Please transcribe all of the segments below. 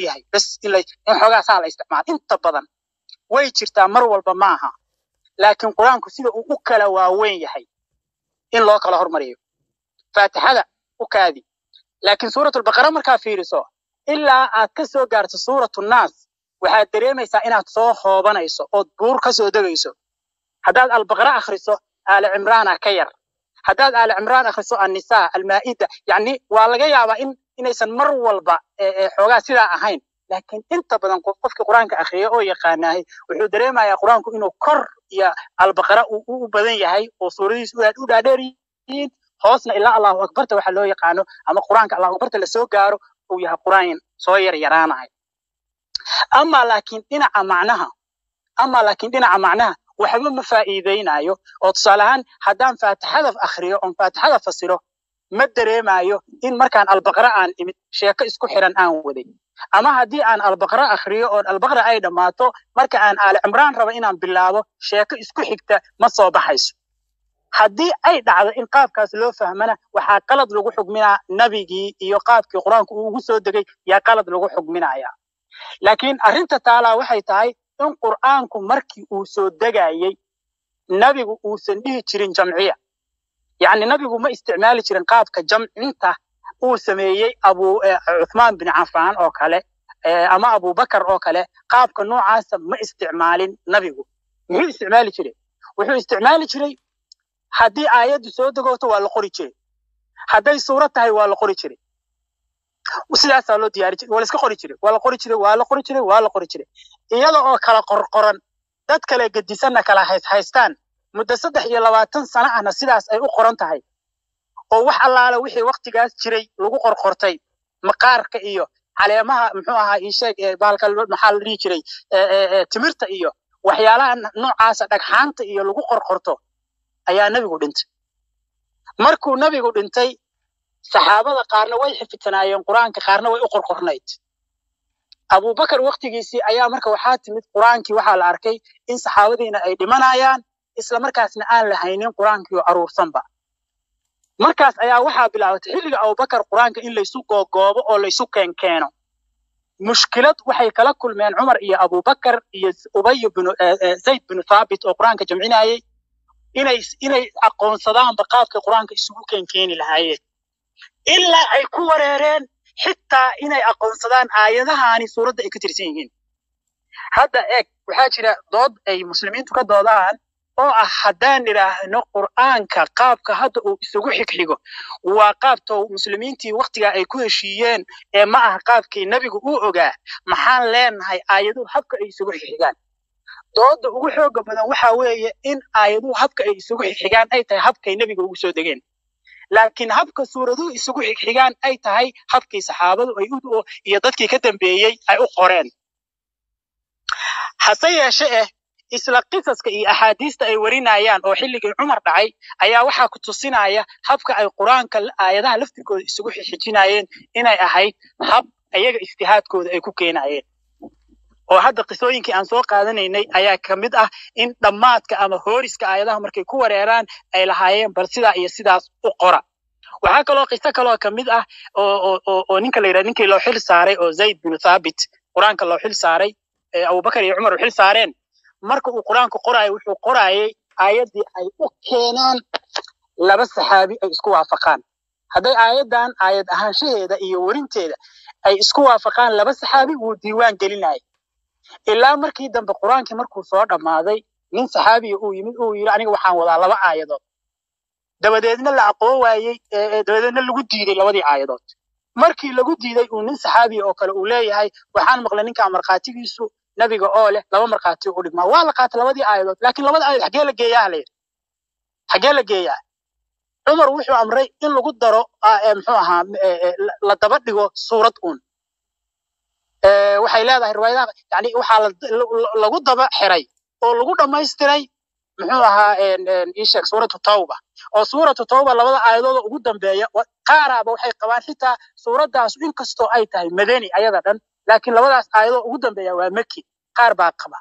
yahay bes in la- in xoogaa saa la isticmaalo inta badan way jirtaa mar walba ma aha laakiin qur-aanku sida uu u kala waaweyn yahay in loo kala hormariyo faatixada u kaadi laakiin suuratulbaqara markaa fiiriso ilaa aad ka soo gaarto suuratu naas waxaad dareemaysaa inaad soo hoobanayso ood buur ka soo degayso haddaad albaqara akhriso aali cimraana ka yar haddaad aali cimraan akhriso annisaa almaa'ida yacni waa laga yaabaa in inaysan mar walba ee, ee, xoogaa sidaa ahayn laakiin inta badan qof qofkii qur-aanka akhriya oo yaqaanahay wuxuu dareemayaa qur-aanku inuu kor iyo albaqara uu u u badan yahay oo suuradihiisu aad u dhaadheer yihiin hoosna ilaa allahu akbarta waxa loo yaqaano ama qur-aanka allahu akbarta lasoo gaaro uu yahay qur-aan soo yar yaraanahay ama laakiin dhinaca macnaha ama laakiin dhinaca macnaha waxba ma faa'iideynayo oo tusaale ahaan haddaan faatixada akhriyo oon faatixada fasiro ma dareemayo in markaan albaqra aan imid sheeko isku xiran aan waday ama haddii aan albaqra akhriyo oon albaqra ay dhammaato marka aan aali cimraan rabo inaan bilaabo sheeko isku xigta ma soo baxayso haddii ay dhacdo in qaabkaas loo fahmana waxaa qalad lagu xugminaa nabigii iyo qaabkii qur-aanku uu ugu soo degay yaa qalad lagu xugminaya laakiin arrinta taalaa waxay tahay in qur'aanku markii uu soo degayey nabigu uusan dhihi jirin jamciya yacni nabigu ma isticmaali jirin qaabka jamcinta uu sameeyey abu eh, cuthmaan bin cafaan oo kale eh, ama abubakar oo kale qaabka noocaasa ma isticmaalin nabigu muxuu isticmaali jiray wuxuu isticmaali jiray haddii aayaddu soo degooto waa la qori jiray hadday suurad tahay waa la qori jiray sidaasaa loo diyaari jiray waa la iska qori jiray waa la qori jiray waa la qori jiray waa la qori jiray iyada oo kala qorqoran dad kale gedisanna kala hays haystaan muddo saddex iyo labaatan sano ahna sidaas ay u qoran tahay oo wax allaale wixii waktigaas jiray lagu qorqortay maqaarka iyo caleemaha muxuu ahaa ii sheeg ee baalka lo- maxaa la dhihi jiray ee, ee, ee, timirta iyo waxyaalaha n- noocaasa dhagxaanta iyo lagu qorqorto ayaa nebigu dhintay markuu nebigu dhintay saxaabada qaarna way xifidsanaayeen qur-aanka qaarna way u qorqornayd abubakar waktigiisii ayaa marka waxaa timid qur-aankii waxaa la arkay in saxaabadiina ay dhimanayaan isla markaasna aan la haynin qur-aankii oo aruursanba markaas ayaa waxaa bilaabatay xilliga abubakar qur-aanka in laysu googoobo oo laysu keenkeeno mushkilad waxay kala kulmeen cumar iyo abubakar iyo ubay binu eh, eh, zayd binu thaabit oo qur-aanka jamcinayey inay inay aqoonsadaanba qaabkay qur-aanka isugu keenkeeni lahaayeen ilaa ay ku wareereen xitaa inay aqoonsadaan aayadahaani suuradda ay ka tirsan yihiin hadda eeg waxaa jira dood ay muslimiintu ka doodaan oo ah haddaan idhaahno qur'aanka qaabka hadda uu isugu xigxigo waa qaabta muslimiintii waktigaa ay ku heshiiyeen ee ma aha qaabkii nebigu uu ogaa maxaan leenahay aayaduhu habka ay isugu xigxigaan dooda ugu xooga badan waxaa weeye in aayaduhu habka ay isugu xigxigaan ay tahay habkay nebiga ugu soo degeen laakiin habka suuraduhu isugu xigxigaan ay tahay habkii saxaabadu ay u iyo dadkii ka dambeeyey ay u qoreen hase yeeshe eh isla qisaska iyo axaadiista ay warinayaan oo xilligii cumar dhacay ayaa waxaa ku tusinaya habka ay qur-aanka aayadaha laftirkooda isugu xixijinayeen inay ahayd hab ayaga ijtihaadkooda ay ku keenayeen oo hadda qisooyinkii aan soo qaadanaynay ayaa ka mid ah in dhammaadka ama hooriska aayadaha markay ku wareeraan ay lahaayeen bal sidaa iyo sidaas u qora waxaa kaloo qiso kaloo ka mid ah oo oo oo oo ninka la yidhaha ninkii loo xil saaray oo zayd binu thaabit qur-aanka loo xil saaray ee abubakar iyo cumar u xil saareen marka uu qur-aanku qoraayo wuxuu qoraayay aayaddii ay u keenaan laba saxaabi ay isku waafaqaan hadday aayaddan aayad ahaanshaheeda iyo werinteeda ay isku waafaqaan laba saxaabi wuu diiwaan gelinayay ilaa markii dambe qur-aankii markuu soo dhammaaday nin saxaabiya uu yimid uu yidhi aniga waxaan wadaa laba aayadood dabadeedna la aqoon waayey dabadeedna lagu diiday labadii aayadood markii lagu diiday uu nin saxaabiya oo kale uu leeyahay waxaan maqlay ninkaa markhaatigiisu nabiga oo leh laba markhaati u dhigmaa waa la qaatay labadii aayadood laakiin labada aayadood xaggee la geeyaa la yidhi xaggee la geeyaa cumar wuxuu amray in lagu daro muxuu ahaa la daba dhigo suurad uun waxay leedahay riwaayadaha yani waxaa lagu daba xiray oo lagu dhammaystiray muxuu ahaa ii sheeg suuratu tawba oo suuratu tawba labada aayadooda ugu dambeeya qaaraaba waxay qabaan xitaa suuraddaas inkastoo ay tahay madani ayada dhan laakiin labadaas aayadoo ugu dambeeya waa maki qaar baa qaba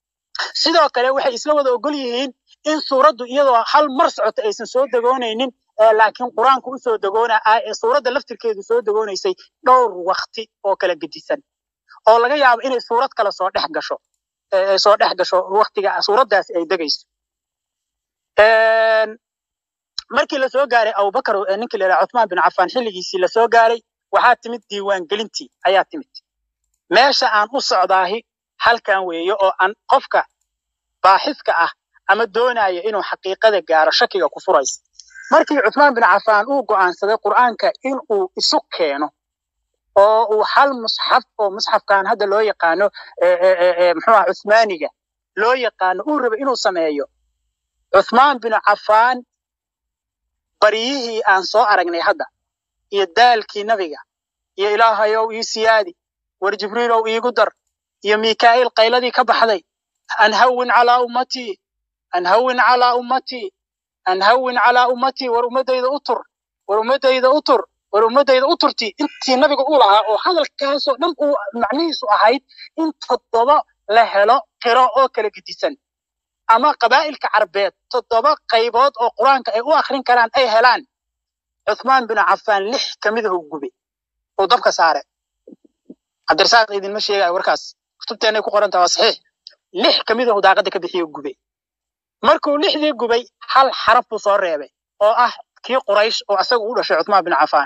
sidoo kale waxay isla wada ogol yihiin in suuraddu iyadoo hal mar socota aysan soo degoonaynin laakiin qur-aanku usoo degoona suuradda laftirkeedu soo degoonaysay dhowr wakti oo kala gedisan oo laga yaabo inay suurad kale soo dhex gasho soo dhex gasho waktiga suuraddaasi ay degayso markii lasoo gaaray abubakar ninkii la yidhaha cuthmaan bin cafaan xilligiisii lasoo gaaray waxaa timid diiwaangelintii ayaa timid meesha aan u socdaahi halkan weeye oo aan qofka baaxiska ah ama doonaya inuu xaqiiqada gaaro shakiga ku furaysa markii cuthmaan bin cafaan uu go'aansaday qur'aanka in uu isu keeno oo uu hal musxaf oo musxafkan hadda loo yaqaano muxuu ah cuthmaaniga loo yaqaano uu raba inuu sameeyo cuthmaan bin cafaan baryihii aan soo aragnay hadda iyo daalkii nabiga iyo ilaahayow ii siyaadi war jibriilow iigu dar iyo mikaa'iil qayladii ka baxday an hawin calaa ummatii an hawin calaa ummatii an hawin calaa ummatii war ummaddayda u tur war ummaddayda u tur war ummaddayda u turti intii nabiga u lahaa oo hadalkaasoo dhan uu macnihiisu ahayd in toddoba la helo qiro oo kala gedisan ama qabaa'ilka carbeed toddoba qaybood oo qur-aanka ay u akhrin karaan ay helaan cuthmaan bin cafaan lix ka mid ah uu gube uu dabka saare cabdirasaaq idinma sheegayo warkaas kutubteennay ku qoran taha waa saxiix lix ka mid ah uu daaqadda ka bixiyo gube markuu lixdii gubay hal xaraf buu soo reebay oo ah kii quraysh oo asaga u dhashay cuthmaan bin cafaan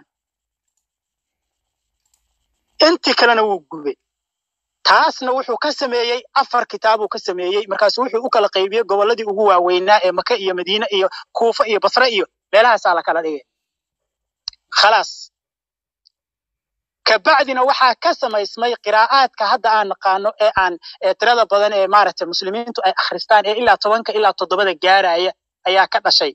intii kalena wuu gubay taasna wuxuu ka sameeyey afar kitaabuu ka sameeyey markaasu wuxuu u kala qaybiyey gobolladii ugu waaweynaa ee maka iyo madiine iyo kuufa iyo basre iyo meelahaasaa la kala dhigay khalaas kabacdina waxaa ka samaysmay qiraa'aadka hadda aan naqaano ee aan tirada badan ee maaragtay muslimiintu ay akhristaan ee ilaa tobanka ilaa toddobada gaaraya ayaa ka dhashay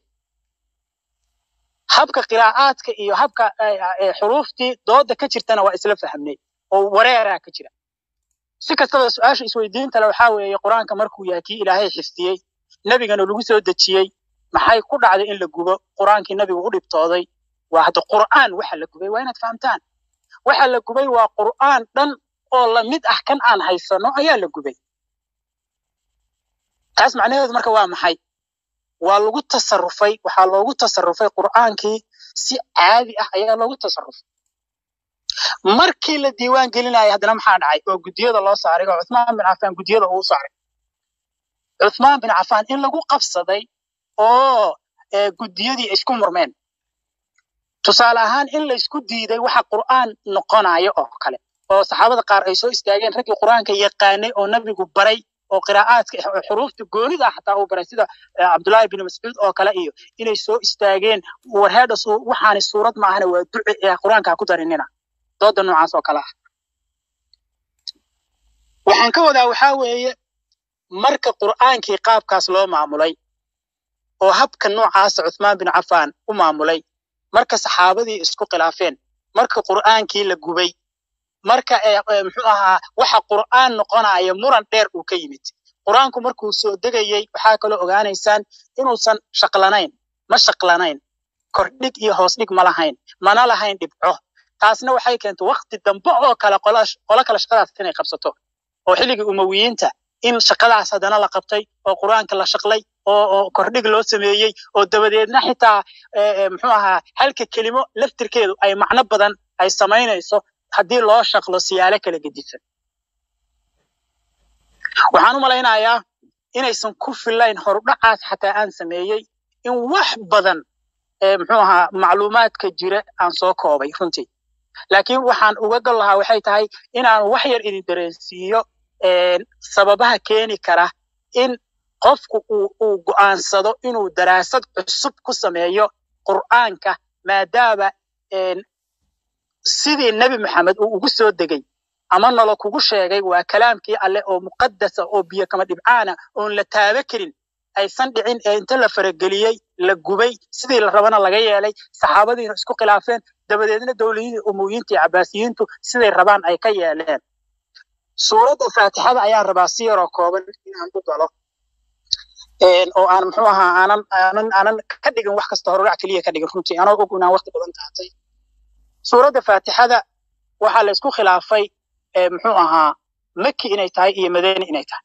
habka qiraa'aadka iyo habka xuruuftii dooda ka jirtana waa isla fahmnay oo wareeraa ka jira si kastaba su-aasha isweydiinta le waxaa weeye qur-aanka markuu yahay kii ilaahay xifdiyey nebigana lagu soo dejiyey maxay ku dhacday in la gubo qur-aankii nebigu u dhibtooday waa hadda qur'aan waxa la gubay waa inaad fahamtaan waxa la gubay waa qur'aan dhan oo lamid ah kan aan haysano ayaa la gubay taas macnaheedu marka waa maxay waa lagu tasarufay waxaa loogu tasarufay qur'aankii si caadi ah ayaa loogu tasarufay markii la diiwaan gelinaya haddana maxaa dhacay oo guddiyada loo saaray oo cuthmaan bin cafaan guddiyada uu saaray cuthmaan bin cafaan in lagu qabsaday oo guddiyadii isku murmeen tusaale ahaan in laysku diiday waxa qur'aan noqonayo oo kale oo saxaabada qaar ay soo istaageen raggii qur'aanka yaqaanay oo nabigu baray oo qiraa'aadka xuruufta goonida ah xataa uu baray sida cabdullaahi bin mascuud oo kale iyo inay soo istaageen warheedha waxaani suurad maahana waa duce ee qur'aanka ku darinina dooda noocaas oo kale ah waxaan ka wadaa waxaa weeye marka qur'aankii qaabkaas loo maamulay oo habka noocaasa cuthmaan bin cafaan u maamulay marka saxaabadii isku khilaafeen marka qur'aankii la gubay marka muxuu ahaa waxa qur'aan noqonaya muran dheer uu ka yimid qur'aanku markuu soo degayey waxaa kaloo ogaanaysaan inuusan shaqlanayn ma shaqlanayn kordhig iyo hoos dhig ma lahayn mana lahayn dhibco taasna waxay keentay wakti dambe oo kale qolo kale shaqadaas inay qabsato oo xilligii umawiyiinta in shaqadaas haddana la qabtay oo qur'aanka la shaqlay oo kordhig loo sameeyey oo dabadeedna xitaa muxuu ahaa halka kelimo laftirkeedu ay macno badan ay samaynayso haddii loo shaqlo siyaalo kala gedisan waxaan u malaynayaa inaysan ku filayn horudhacaas xataa aan sameeyey in wax badan muxuu ahaa macluumaadka jira aan soo koobay runtii laakiin waxaan uga gal lahaa waxay tahay inaan wax yar idin dareensiiyo sababaha keeni kara in qofku uu go'aansado inuu daraasad cusub ku sameeyo qur'aanka maadaama sidii nebi maxamed uu ugu soo degay ama nolo kugu sheegay waa kalaamkii alleh oo muqadasa oo biyo kama dhibcaana oon la taaba karin aysan dhicin ee inta la farageliyey la gubay sidii la rabana laga yeelay saxaabadiina isku khilaafeen dabadeedna dowladihii umuwiyiinta iyo cabaasiyiintu siday rabaan ay ka yeeleen suuradda faatixada ayaan rabaa si yaroo kooban inaan u galo oo aan muxuu ahaa aanan aanan aanan ka dhigin wax kasta horudhac keliya ka dhigin runtii anoo og inaan waqti badan qaatay suuradda faatixada waxaa la isku khilaafay muxuu ahaa maki inay tahay iyo madani inay tahay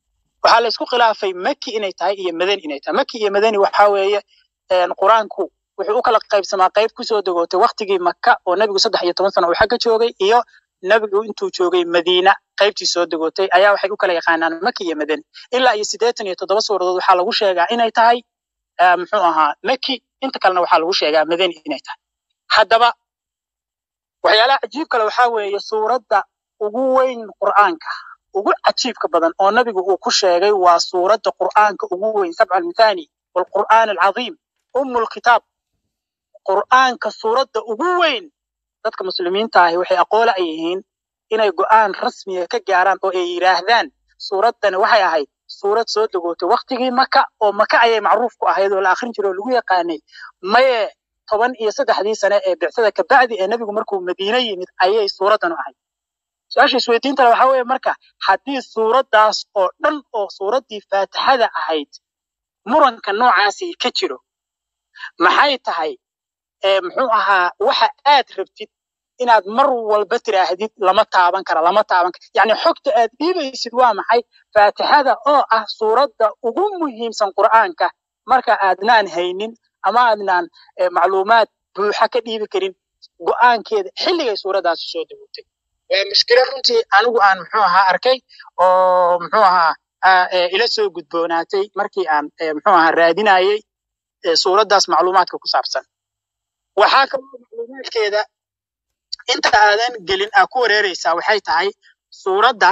waxaa la isku khilaafay maki inay tahay iyo madani inay tahay maki iyo madani waxaa weeye qur-aanku wuxuu u kala qaybsamaa qayb kusoo degootay waktigii maka oo nebigu saddex iyo toban sano uu xagga joogay iyo nebigu intuu joogay madiina qaybtii soo degootay ayaa waxay u kala yaqaanaan maki iyo madani ilaa iyo siddeetan iyo toddoba suuradood waxaa lagu sheegaa inay tahay muxuu ahaa maki inta kalena waxaa lagu sheegaa madani inay tahay haddaba waxyaalaha cajiib kale waxaa weeye suuradda ugu weyn qur'aanka ugu cajiibka badan oo nabigu uu ku sheegay waa suuradda qur'aanka ugu weyn sabca almithani waalqur'aan alcadiim umu lkitaab qur'aanka suuradda ugu weyn dadka muslimiinta ahi waxay aqoola ay yihiin inay go'aan rasmiga ka gaaraan oo ay yidhaahdaan suuraddani waxay ahayd suurad soo degootay waktigii maka oo maka ayay macruuf ku ahayd oo la akhrin jiray oo lagu yaqaanay maye toban iyo saddexdii sane ee bicsada kabacdi ee nebigu markuu madiine yimid ayay suuraddanu ahayd su-aasha isweydiintale waxaa weeye marka haddii suuraddaas oo dhan oo suuraddii faatixada ahayd muranka noocaasi ka jiro maxay tahay muxuu ahaa waxa aad rabtid inaad mar walba tiraahdid lama taaban kara lama taaban kara yacni xogta aad dhiibaysid waa maxay faatixada oo ah suuradda ugu muhiimsan qur'aanka marka aadnaan haynin ama aadnaan macluumaad buuxa ka dhiibi karin go'aankeeda xilligay suuraddaasi soo degotay waa mushkilo runtii anigu aan muxuu ahaa arkay oo muxuu ahaa ila soo gudboonaatay markii aan muxuu ahaa raadinayey suuraddaas macluumaadka ku saabsan waxaa kaloo macluumaadkeeda inta aadan gelin aa ku wareereysaa waxay tahay suuradda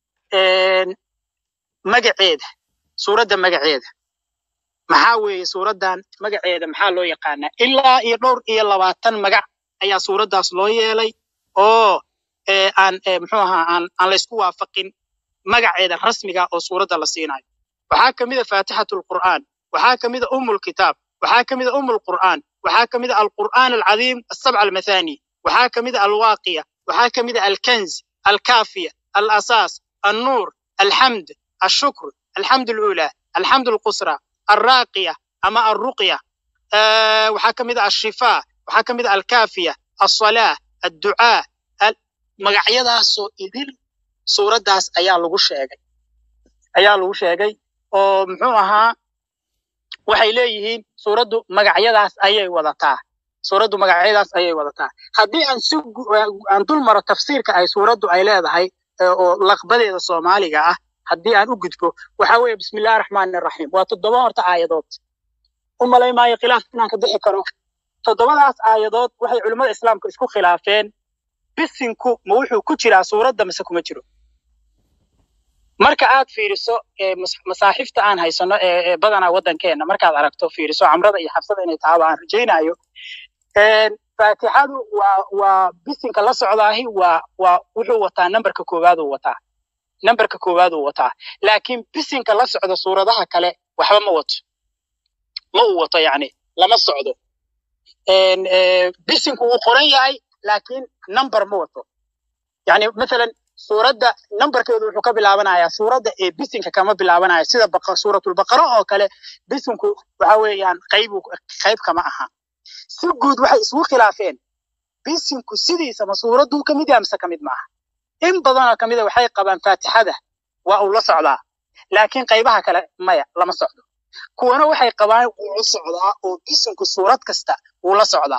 magaceeda suuradda magaceeda maxaa weeye suuraddan magaceeda maxaa loo yaqaanaa ilaa iyo dhowr iyo labaatan magac ayaa suuraddaas loo yeelay oo aan muxuu ahaa aan aan laysku waafaqin magaceeda rasmiga oo suuradda la siinayo waxaa ka mid a faatixatu lqur'aan waxaa ka mid a umu lkitaab waxaa ka mid a umu lqur'aan waxaa ka mid a alqur'aan alcadiim asabca almathani waxaa ka mid a alwaaqiya waxaa ka mid a alkanz alkaafiya alasaas annuur alxamd ashukr alxamd alula alxamd alqusra alraaqiya ama alruqya waxaa ka mid a ashifaa waxaa ka mid a alkaafiya alsalaa adducaa magacyadaasoo idil suuraddaas ayaa lagu sheegay ayaa lagu sheegay oo muxuu ahaa waxay leeyihiin suuraddu magacyadaas ayay wadataa suuraddu magacyadaas ayay wadataa haddii aan si aan dul maro tafsiirka ay suuraddu ay leedahay oo laqbadeeda soomaaliga ah haddii aan u gudbo waxa weeye bismillahi raxmaani raxiim waa toddoba horta aayadood u malay maayo khilaaf inaan ka bixi karo toddobadaas aayadood waxay culimmada islaamka isku khilaafeen bisinku ma wuxuu ku jiraa suuradda mise kuma jiro marka aad fiiriso masaaxifta aan haysano ee badanaa waddankeenna markaad aragto fiiriso camrada iyo xabsada inay tahaba aan rajaynayo faatixadu waa waa bisinka la socdaahi waa waa wuxuu wataa nambarka koowaaduu wataa nambarka koowaaduu wataa laakiin bisinka la socda suuradaha kale waxba ma wato ma uu wato yacni lama socdo bisinku wuu qoran yahay laakiin number ma wato yani mathalan suuradda numberkeedu wuxuu ka bilaabanayaa suuradda ee bisinka kama bilaabanaya sida suuratulbaqara oo kale bisinku waxa weeyaan qayb qayb kama aha si guud waxay isugu khilaafeen bisinku sidiisa ma suuradduu ka mid yaha mise ka mid maaha in badanoo ka mida waxay qabaan faatixada waa uu la socdaa laakiin qaybaha kale maya lama socdo kuwana waxay qabaan wuu la socdaa oo bisinku suurad kasta wuu la socdaa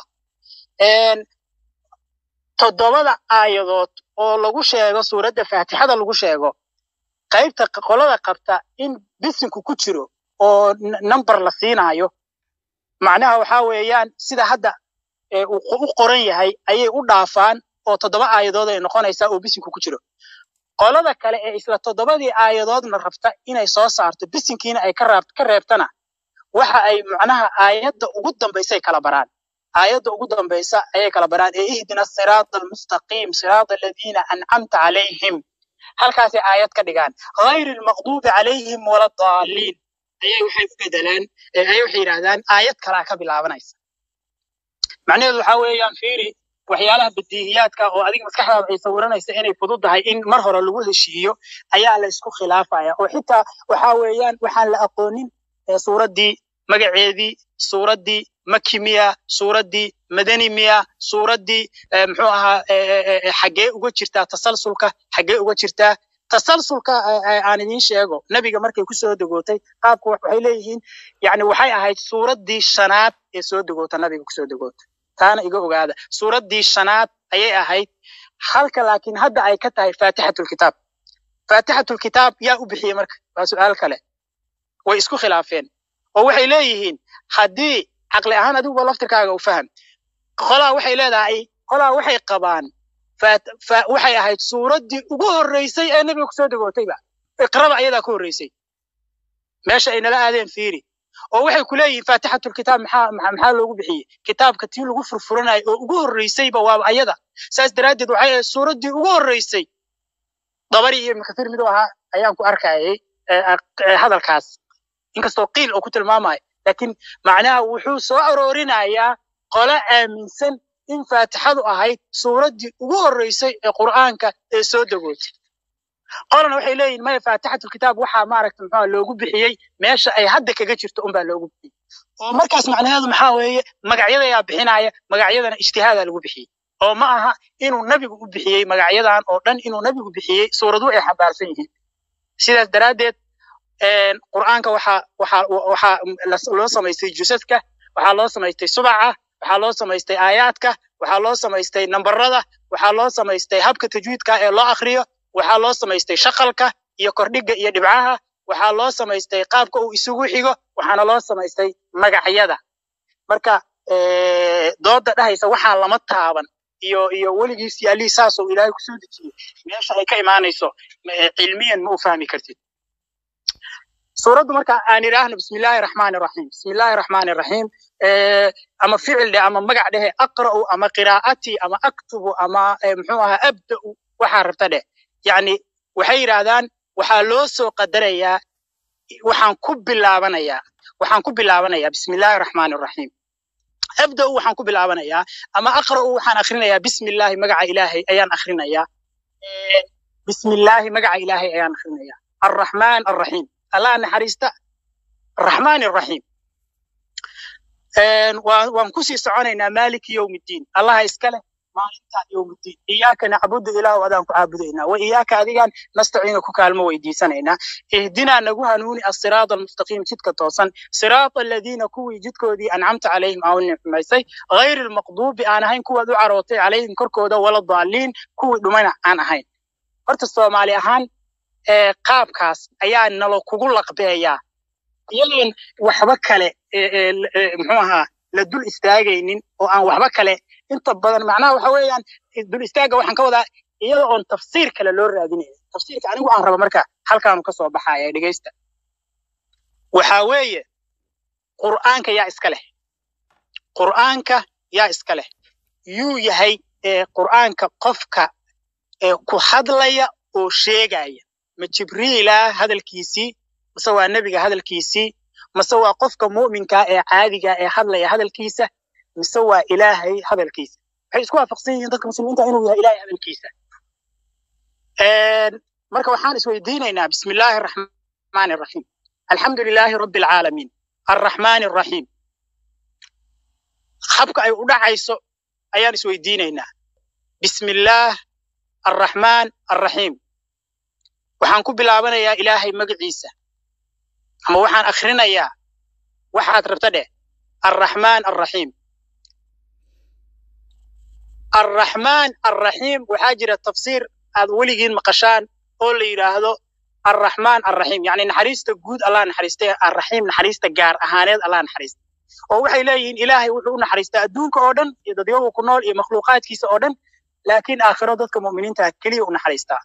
toddobada aayadood oo lagu sheego suuradda faatixada lagu sheego qaybta qolada qabta in bisinku ku jiro oo number la siinaayo macnaha waxaa weeyaan sida hadda u qoran yahay ayay u dhaafaan oo toddoba aayadood ay noqonaysaa oo bisinku ku jiro qolada kale ee isla toddobadii aayadoodna rabta inay soo saarto bisinkiina ay ka reebtana waxa ay macnaha aayadda ugu dambaysay kala baraan aayadda ugu dambaysa ayay kala baraan ee ihdina siraada almustaqiim siraada aladiina ancamta calayhim halkaasay aayad ka dhigaan hayri almaqduubi calayhim wala daaliin ayay waxay u bedelaan ayay waxay yidhaahdaan aayad kalaa ka bilaabanaysa macnaheedu waxaa weeyaan fiiri waxyaalaha badiihiyaadka oo adiga maskaxdaada ay sawiranaysa inay fududahay in mar hore lagu heshiiyo ayaa la isku khilaafaya oo xitaa waxaa weeyaan waxaan la aqoonin suuraddii magaceedii suuraddii maki miya suuraddii madani miya suuraddii muxuu ahaa xaggee uga jirtaa tasalsulka xaggee uga jirtaa tasalsulka aan idiin sheego nebiga markay kusoo degootay qaabku waxay leeyihiin yani waxay ahayd suuraddii shanaad ee soo degoota nabiga kusoo degoota taana iga ogaada suuraddii shanaad ayay ahayd halka laakiin hadda ay ka tahay faatixatulkitaab faatixatulkitaab yaa u bixiyey marka waa su'aal kale way isku khilaafeen oo waxay leeyihiin haddii caqli ahaan adiguba laftirkaaga u faham qolaa waxay leedahay qolaa waxay qabaan waxay ahayd suuraddii ugu horreysay ee nebiga kusoo degootayba iqraba ayadaa ku horreysay meesha ay nala aadeen fiiri oo waxay ku leeyihiin faatixatulkitaab maxaa maxaa loogu bixiyey kitaabka tii lagu furfuranayo oo ugu horreysayba waaba ayada saas daraaddeed waxay ahayd suuraddii ugu horreysay dabari iyo ibnu kathiir miduu ahaa ayaan ku arkayay hadalkaas inkastoo qiil oo ku tilmaamayo laakiin macnaha wuxuu soo aroorinayaa qole aaminsan in faatixadu ahayd suuraddii ugu horreysay ee qur'aanka ee soo degootay qolana waxay leeyihin maya faatixatulkitaab waxaa maaragta muxua loogu bixiyey meesha ay hadda kaga jirto unbaa loogu bixiyey oo markaas macnaheedu maxaa weeye magacyadayaa bixinaya magacyadana ijtihaadaa lagu bixiyey oo ma aha inuu nebigu u bixiyey magacyadan oo dhan inuu nebigu bixiyey suuradu ay xambaarsan yihiin sidaas daraaddeed qur'aanka waxaa waxaa waxaa loo samaystay jusadka waxaa loo samaystay subaca waxaa loo samaystay aayaadka waxaa loo samaystay nambarada waxaa loo samaystay habka tajwiidka ee loo akriyo waxaa loo samaystay shaqalka iyo kordhiga iyo dhibcaha waxaa loo samaystay qaabka uu isugu xigo waxaana loo samaystay magacyada marka dooda dhahaysa waxaa lama taaban iyo iyo weligiis yaalii saasoo ilaahay kusoo dejiyey meesha ay ka imaanayso cilmiyan ma u fahmi kartid suuraddu marka aan idhaahno bismillahi raxmaani raxiim bismillahi raxmaani raxiim ama ficil dheh ama magac dhehe aqra'u ama qiraa'atii ama aktubu ama muxuu ahaa abda'u waxaa rabta dheh yacni waxay yidhaahdaan waxaa loo soo qadarayaa waxaan ku bilaabanayaa waxaan ku bilaabanayaa bismillahi raxmaani raxiim abda'u waxaan ku bilaabanayaa ama aqra'u waxaan akhrinayaa bismillahi magaca ilaahay ayaan akhrinayaa bismillahi magaca ilaahay ayaan akhrinayaa arraxmaan arraxiim allah naxariista araxmaan araxiim waan kusii soconaynaa maaliki yowmiddiin allaha iska leh maalinta yowmiddiin iyaaka nacbudu ilaahu adaan ku caabudaynaa wa iyaaka adigaan nastaciinu ku kaalmo weydiisanaynaa ihdinaa nagu hanuuni asiraada almustaqiim jidka toosan siraata aladiina kuwii jidkoodii ancamta calayhim aa u nicmaysay hayri almaqduubi aan ahayn kuwaad u carootay calayhim korkooda wala daaliin kuwii dhumana aan ahayn horta soomaali ahaan qaabkaas ayaa nalo kugu laqbeeyaa iyadoon waxba kale muxuu ahaa la dul istaagaynin oo aan waxba kale inta badan macnaha waxa weeyaan dul istaagga waxaan ka wadaa iyada oon tafsiir kale loo raadinayn tafsiirka anigu aan rabo marka halkaanu ka soo baxaya dhegaysta waxaa weeye qur'aanka yaa iska leh qur'aanka yaa iska leh yuu yahay qur'aanka qofka ku hadlaya oo sheegaya ma jibriila hadalkiisii mase waa nebiga hadalkiisii mase waa qofka mu'minka ee caadiga ee hadlaya hadalkiisa mise waa ilaahay hadalkiisa waxay isku waafaqsan yihiin dadka muslimiinta inuu yahay ilaahay hadalkiisa marka waxaan isweydiinaynaa bismi illaahi araxmaani araxiim alxamdu lilaahi rabbi alcaalamiin arraxmaani araxiim habka ay u dhacayso ayaan isweydiinaynaa bismi illaah arraxmaan arraxiim waxaan ku bilaabanayaa ilaahay magaciisa ama waxaan akhrinayaa waxaad rabta dheh arraxmaan arraxiim arraxmaan arraxiim waxaa jira tafsiir aad weligiin maqashaan oo la yidhaahdo arraxmaan arraxiim yacni naxariista guud allah naxariistay arraxiim naxariista gaar ahaaneed allah naxariista oo waxay leeyihiin ilaahay wuxuu u naxariistaa adduunka oo dhan iyo dadyagu ku nool iyo makhluuqaadkiisa oo dhan laakiin aakhiro dadka mu'miniinta keliya u naxariistaa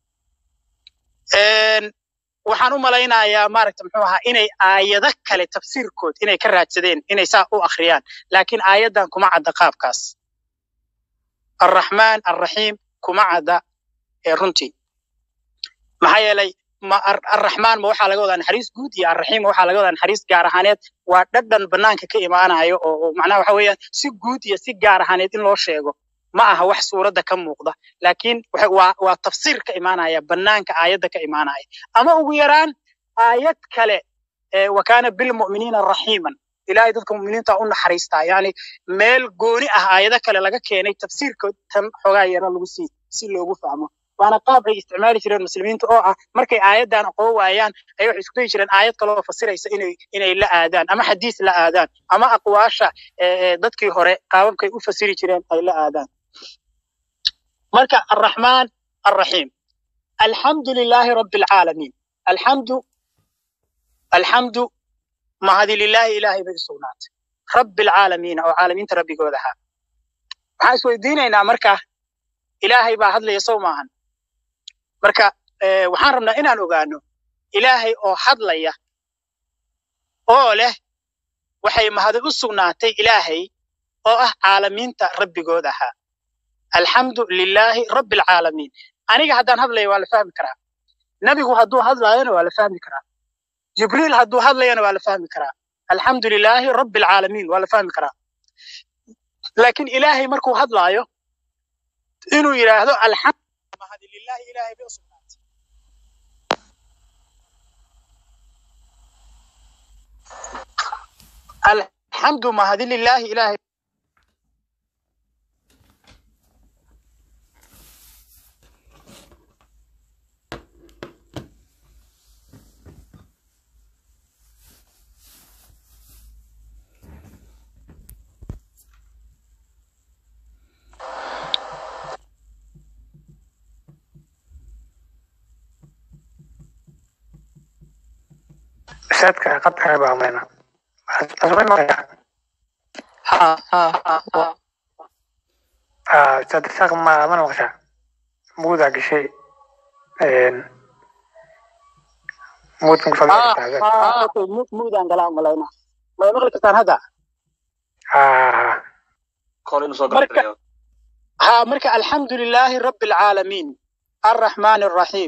waxaan u malaynayaa maaragta muxuu ahaa inay aayado kale tafsiirkood inay ka raadsadeen inay saa u akhriyaan laakiin aayaddan kuma cadda qaabkaas arraxmaan arraxiim kuma cadda ee runtii maxaa yeelay ma arraxmaan ma waxaa laga wadaa naxariis guud iyo arraxiim ma waxaa laga wadaa naxariis gaar ahaaneed waa dhadhan bannaanka ka imaanayo oo macnaha waxa weeyaan si guud iyo si gaar ahaaneed in loo sheego ma aha wax suuradda ka muuqda laakiin waa waa tafsiir ka imaanaya bannaanka aayadda ka imaanaya ama ugu yaraan aayad kale wa kaana bilmu'miniina raxiiman ilaahay dadka mu'miniinta u naxariistaa yani meel gooni ah aayado kale laga keenay tafsiirka tan xoogaa yara lagu sii si loogu fahmo waana qaab ay isticmaali jireen muslimiinta oo ah markay aayaddan aqoon waayaan ay waxay isku dayi jireen aayad kaloo fasiraysa inay inay la aadaan ama xadiis la aadaan ama aqwaasha dadkii hore qaababkay u fasiri jireen ay la aadaan marka arraxmaan arraxiim alxamdu lilaahi rabbi alcaalamiin alxamdu alxamdu mahadi lilaahi ilaahay bay u sugnaatay rabbi alcaalamiina oo caalamiinta rabbigooda ahaa waxaan isweydiinaynaa marka ilaahay baa hadlaya sow maahan marka waxaan rabnaa inaan ogaano ilaahay oo hadlaya oo leh waxay mahadi u sugnaatay ilaahay oo ah caalamiinta rabbigood ahaa alxamdu lilaahi rabbi alcaalamiin aniga haddaan hadlaya waa la fahmi karaa nebigu hadduu hadlaayona waa la fahmi karaa jibriil hadduu hadlayana waa la fahmi karaa alxamdu lilaahi rabbi alcaalamiin waa la fahmi karaa laakiin ilaahay markuu hadlaayo inuu yidhaahdo alxamdu mahadi lilaahi ilaahay bay u sugnaatay alxamdu mahadi lilaahi ilaahay saadka qadka baa mayna asmay maya ha ha ha ha ah saad saq ma mana maqsha muuda gashay een muudkan ku fadhiya muudaan galaa malayna may maqli kartaan hadda ah marka ha marka alxamdu lilaahi rabbi alcaalamiin arraxmaan arraxiim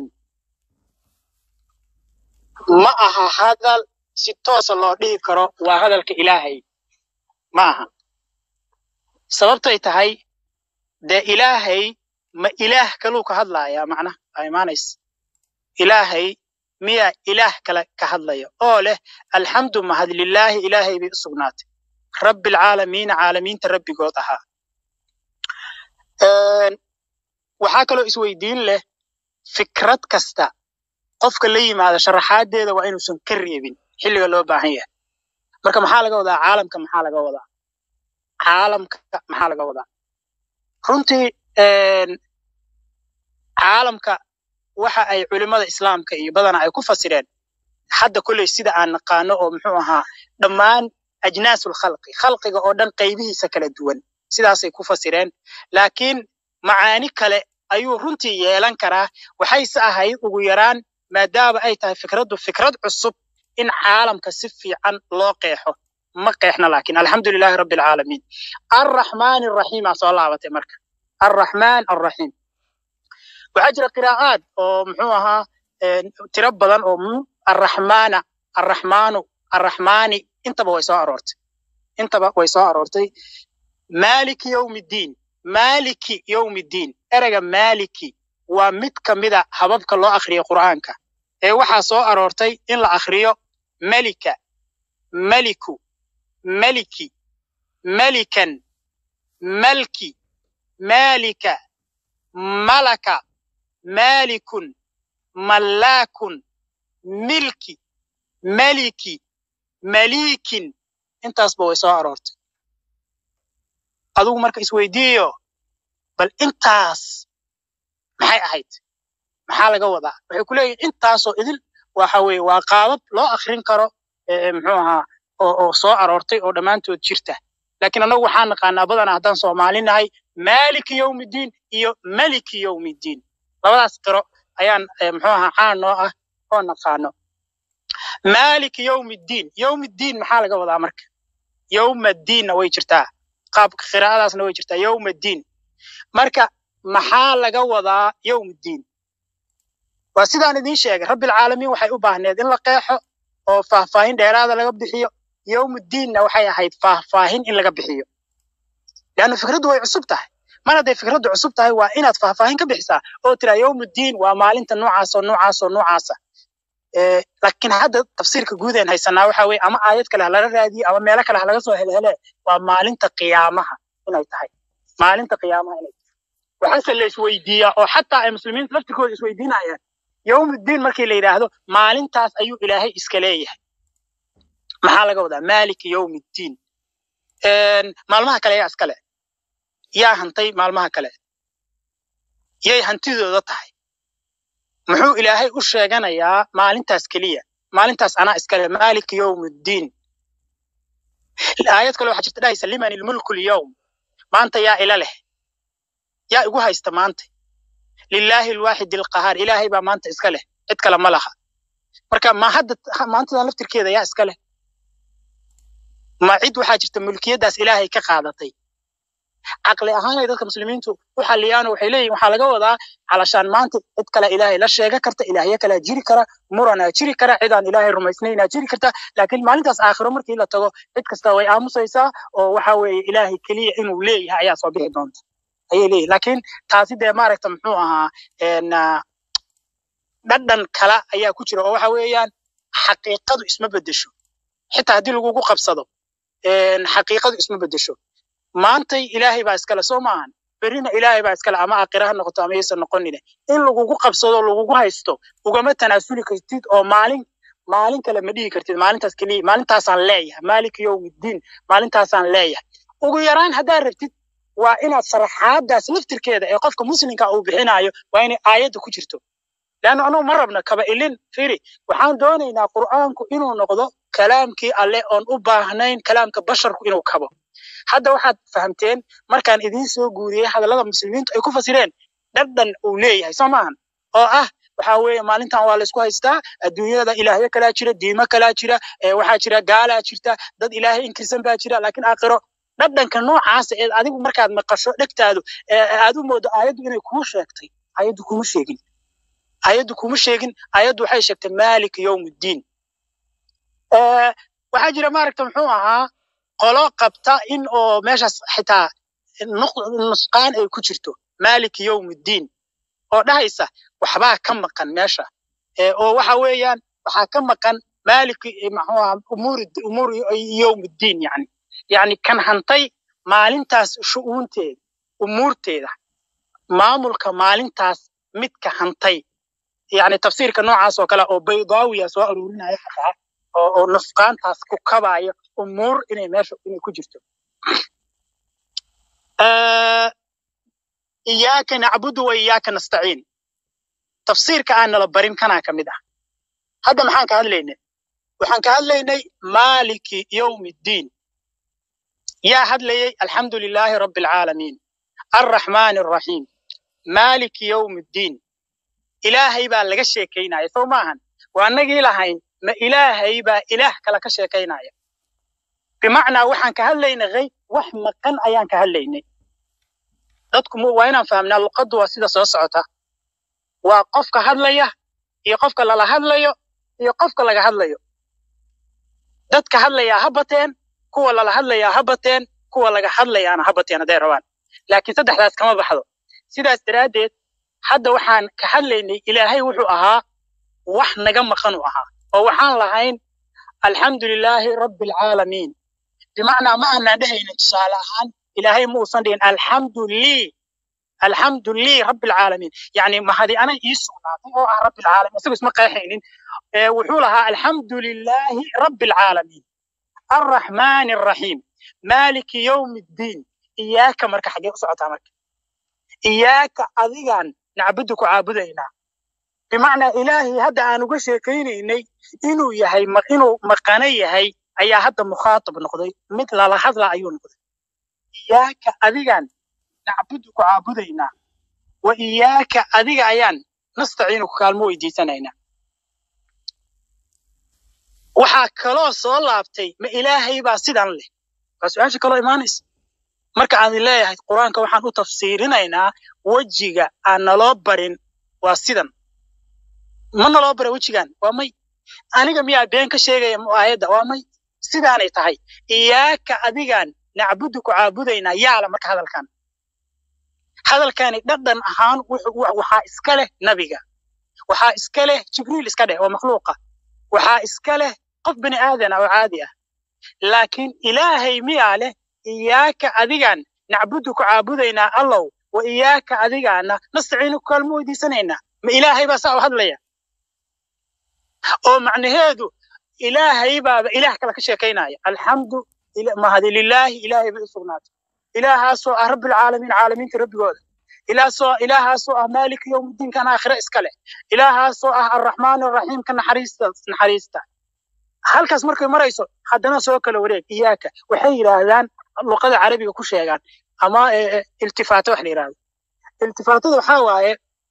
ma aha hadal si toosa loo dhihi karo waa hadalka ilaahay ma aha sababtay tahay dee ilaahay ma ilaah kaluu ka hadlayaa macnaha aa imaanaysa ilaahay miyaa ilaah kale ka hadlaya oo leh alxamdu mahad lilaahi ilaahay bay u sugnaatay rabbi alcaalamiina caalamiinta rabbigood ahaa waxaa kaloo isweydiin leh fikrad kasta qofka la yimaada sharaxaadeeda waa inuusan ka reebin xilliga loo baahan yahay marka maxaa laga wadaa caalamka maxaa laga wadaa caalamka maxaa laga wadaa runtii caalamka waxa ay culimmada islaamka iyo badana ay ku fasireen hadda kolley sida aan naqaano oo muxuu ahaa dhammaan ajnaasul khalqi khalqiga oo dhan qaybihiisa kala duwan sidaasay ku fasireen laakiin macaani kale ayuu runtii yeelan karaa waxayse ahayd ugu yaraan maadaama ay tahay fikraddu fikrad cusub in caalamka si fiican loo qeexo ma qeexna laakiin alxamdu lilaahi rabbi alcaalamiin arraxmaan arraxiim aa soo laabatay marka arraxmaan arraxiim waxaa jira qiraa'aad oo muxuu ahaa tiro badan oo arraxmaana arraxmaanu arraxmaani intaba way soo aroortay intaba way soo aroortay maaliki yowmi ddiin maaliki yowmi ddiin ereyga maaliki waa mid ka mida hababka loo akhriyo qur'aanka ee waxaa soo aroortay in la akhriyo melika meliku meliki melikan malki maalika malaka maalikun mallaakun milki meliki maliikin intaasba way soo aroortay adugu marka isweydiiyo bal intaas maxay ahayd maxaa laga wadaa waxay ku leeyihin intaasoo idil waxa weeye waa qaabab loo akrin karo muxuu ahaa oo oo soo aroortay oo dhammaantood jirta laakiin annagu waxaan naqaanaa badanaa haddaan soomaali nahay maaliki yowmiddiin iyo meliki yowmiddiin labadaas qiro ayaan muxuu ahaa caan noo ah oo naqaano maaliki yowmiddiin yowmiddiin maxaa laga wadaa marka yowmaddiinna way jirtaa qaabka qiraa'adaasna way jirtaa yowmaddiin marka maxaa laga wadaa yowmiddiin waa sidaan idiin sheegay rabbilcaalamiin waxay u baahneed in la qeexo oo faahfaahin dheeraada laga bixiyo yowmuddiinna waxay ahayd faahfaahin in laga bixiyo leanna fikraddu way cusub tahay mar hadday fikraddu cusub tahay waa inaad faahfaahin ka bixisaa oo tiraa yowmuddiin waa maalinta noocaasoo noocaasoo noocaasa laakiin hadda tafsiirka guudeen haysanaa waxa weye ama aayad kale ha laga raadiye ama meelo kale ha laga soo helhele waa maalinta qiyaamaha inay tahay maalinta qiyaamaha inay tahay waxaase la isweydiiyaa oo xataa ay muslimiinta laftirkooda isweydiinayaan yowmuddiin markii la yidhaahdo maalintaas ayuu ilaahay iska leeyahay maxaa laga wadaa maaliki yowmiddiin maalmaha kale yaa iskale yaa hantay maalmaha kale yay hantidooda tahay muxuu ilaahay u sheeganayaa maalintaas keliya maalintaas anaa iskale maaliki yowmiddiin aayad kale waxaa jirta dhahaysa liman ilmulku lyowm maanta yaa ila leh yaa igu haysta maanta lilaahi alwaaxid alqahaar ilaahay baa maanta iska leh cid kale ma laha marka ma hadda maantadan laftirkeeda yaa iska leh ma cid waxaa jirta mulkiyaddaas ilaahay ka qaadatay caqli ahaanay dadka muslimiintu u xaliyaano waxay leeyihin waxaa laga wadaa calashaan maanta cid kale ilaahay la sheega karta ilaahyo kalea jiri kara muranaa jiri kara cidaan ilaahay rumaysnaynaa jiri karta laakiin maalintaas aakhiro markii la tago cid kasta way aamusaysaa oo waxa weeye ilaahay keliya inuu leeyahay ayaa soo bixi doonta ayay leeyihin laakiin taasi dee maaragta muxuu ahaa dhadhan kala ayaa ku jira oo waxa weeyaan xaqiiqadu isma bedesho xitaa haddii lagugu qabsado xaqiiqadu isma bedesho maantay ilaahay baa iskale soo maahan berrina ilaahay baa iskale ama aakhira ha noqoto ama yaysan noqonine in lagugu qabsado lagugu haysto ugama tanaasuli kartid oo maalin maalin kale ma dhihi kartid maalintaas keliya maalintaasaan leeyahay maaliki yowmiddiin maalintaasaan leeyahay ugu yaraan haddaad rabtid waa inaad sharaxaadaas laftirkeeda ee qofka muslimka uu bixinayo waa inay aayadda ku jirto leanna anugu ma rabna kaba ilin firi waxaan doonaynaa qur'aanku inuu noqdo kalaamkii alle oon u baahnayn kalaamka basharku inuu kabo hadda waxaad fahamteen markaan idiin soo guuriyey hadallada muslimiintu ay ku fasireen dhadhan uu leeyahay soo maahan oo ah waxaa weeye maalintan waa laysku haystaa adduunyada ilaahyo kalaa jira diimo kalaa jira waxaa jira gaalaa jirta dad ilaahay inkirsan baa jira laakiin aakhiro dhadhanka noocaasa ee adigu markaad maqasho dhegtaadu aad u moodo aayaddu inay kuu sheegtay aayaddu kuma sheegin aayaddu kuma sheegin aayaddu waxay sheegtay malik yowmuddiin waxaa jira maaragta muxuu ahaa qolo qabta in oo meeshaas xitaa nusqaan ay ku jirto malik yowmuddiin oo dhahaysa waxbaa ka maqan meesha oo waxa weeyaan waxaa ka maqan malik muxuu ahaa umuuri umuuri yowmuddiin yani yani kan hantay maalintaas shu'uunteeda umuurteeda maamulka maalintaas midka hantay yani tafsiirka noocaas oo kale oo baydaawiya soo aruurinaya xataa oo oo nusqaantaas ku kabaayo umuur inay meesha inay ku jirto iyaaka nacbudu wa iyaaka nastaciin tafsiirka aan nala barin kanaa ka mid ah hadda maxaan ka hadlaynay waxaan ka hadlaynay maaliki yowmi ddiin yaa hadlayay alxamdu lilaahi rabbi alcaalamiin alraxmaani alraxiim maaliki yowmi ddiin ilaahay baa laga sheekaynaya soo maahan waa annagii lahayn ma ilaahay baa ilaah kale ka sheekaynaya bimacnaa waxaan ka hadlaynay hayb wax maqan ayaan ka hadlaynay dadku waa inaan fahamnaa luqaddu waa sida soo socota waa qofka hadlaya iyo qofka lala hadlayo iyo qofka laga hadlayo dadka hadlayaa ha bateen kuwa lala hadlayaa ha bateen kuwa laga hadlayaana ha bateen hadday rabaan laakiin saddexdaas kama baxdo sidaas daraaddeed hadda waxaan ka hadlaynay ilaahay wuxuu ahaa wax naga maqan u ahaa oo waxaan lahayn alxamdu lilaahi rabbi alcaalamiin bimacnaa ma aanaan dhehaynin tusaale ahaan ilaahay ma uusan dhihin alxamdu lii alxamdu lii rabbi alcaalamiin yani mahadi anay ii sugnaatay oo ah rabbi alcaalamiin isagu isma qeexaynin wuxuu lahaa alxamdu lilaahi rabbi alcaalamiin alraxmaani alraxiim maaliki yowmi ddiin iyaaka marka xaggee u socotaa marka iyaaka adigaan nacbudu ku caabudaynaa bimacnaa ilaahay hadda aan uga sheekaynaynay inuu yahay inuu maqano yahay ayaa hadda mukhaatab noqday mid lala hadla ayuu noqday iyaaka adigaan nacbudu ku caabudaynaa wa iyaaka adiga ayaan nastaciinu ku kaalmo weydiisanaynaa waxaa kaloo soo laabtay ma ilaahay baa sidan leh waa su-aasha kaloo imaanaysa marka aan leeyahay qur-aanka waxaan u tafsiirinaynaa wejiga aan naloo barin waa sidan ma naloo bara wejigan waa may aniga miyaa been ka sheegaya aayadda waa may sidaanay tahay iyaaka adigaan nacbudu ku caabudaynaa yaala marka hadalkan hadalkani dhadhan ahaan waxaa iska leh nabiga waxaa iska leh jibriil iska dheh oo makhluuqa waxaa iska leh qof bini aadana oo caadi ah laakiin ilaahay miyaa leh iyaaka adigaan nacbudu ku caabudaynaa allow wa iyaaka adigaana nastaciinu kaalmo weydiisanaynaa ma ilaahay baa saa u hadlaya oo macnaheedu ilaahay baaba ilaah kale ka sheekaynaya alxamdu mahadi lilaahi ilaahay bay u sugnaatay ilaahaasoo ah rabbilcaalamiin caalamiinta rabbigooda ilaasoo ilaahaasoo ah maalika yowmiddiin kan aakhire iska leh ilaahaasoo ah arraxmaan arraxiim ka naxariista naxariista halkaas markay marayso haddana soo kala wareeg iyaaka waxay yidhaahdaan luqada carabiga ku sheegaan ama iltifaato wax la yidhahdo iltifaatada waxaa waaye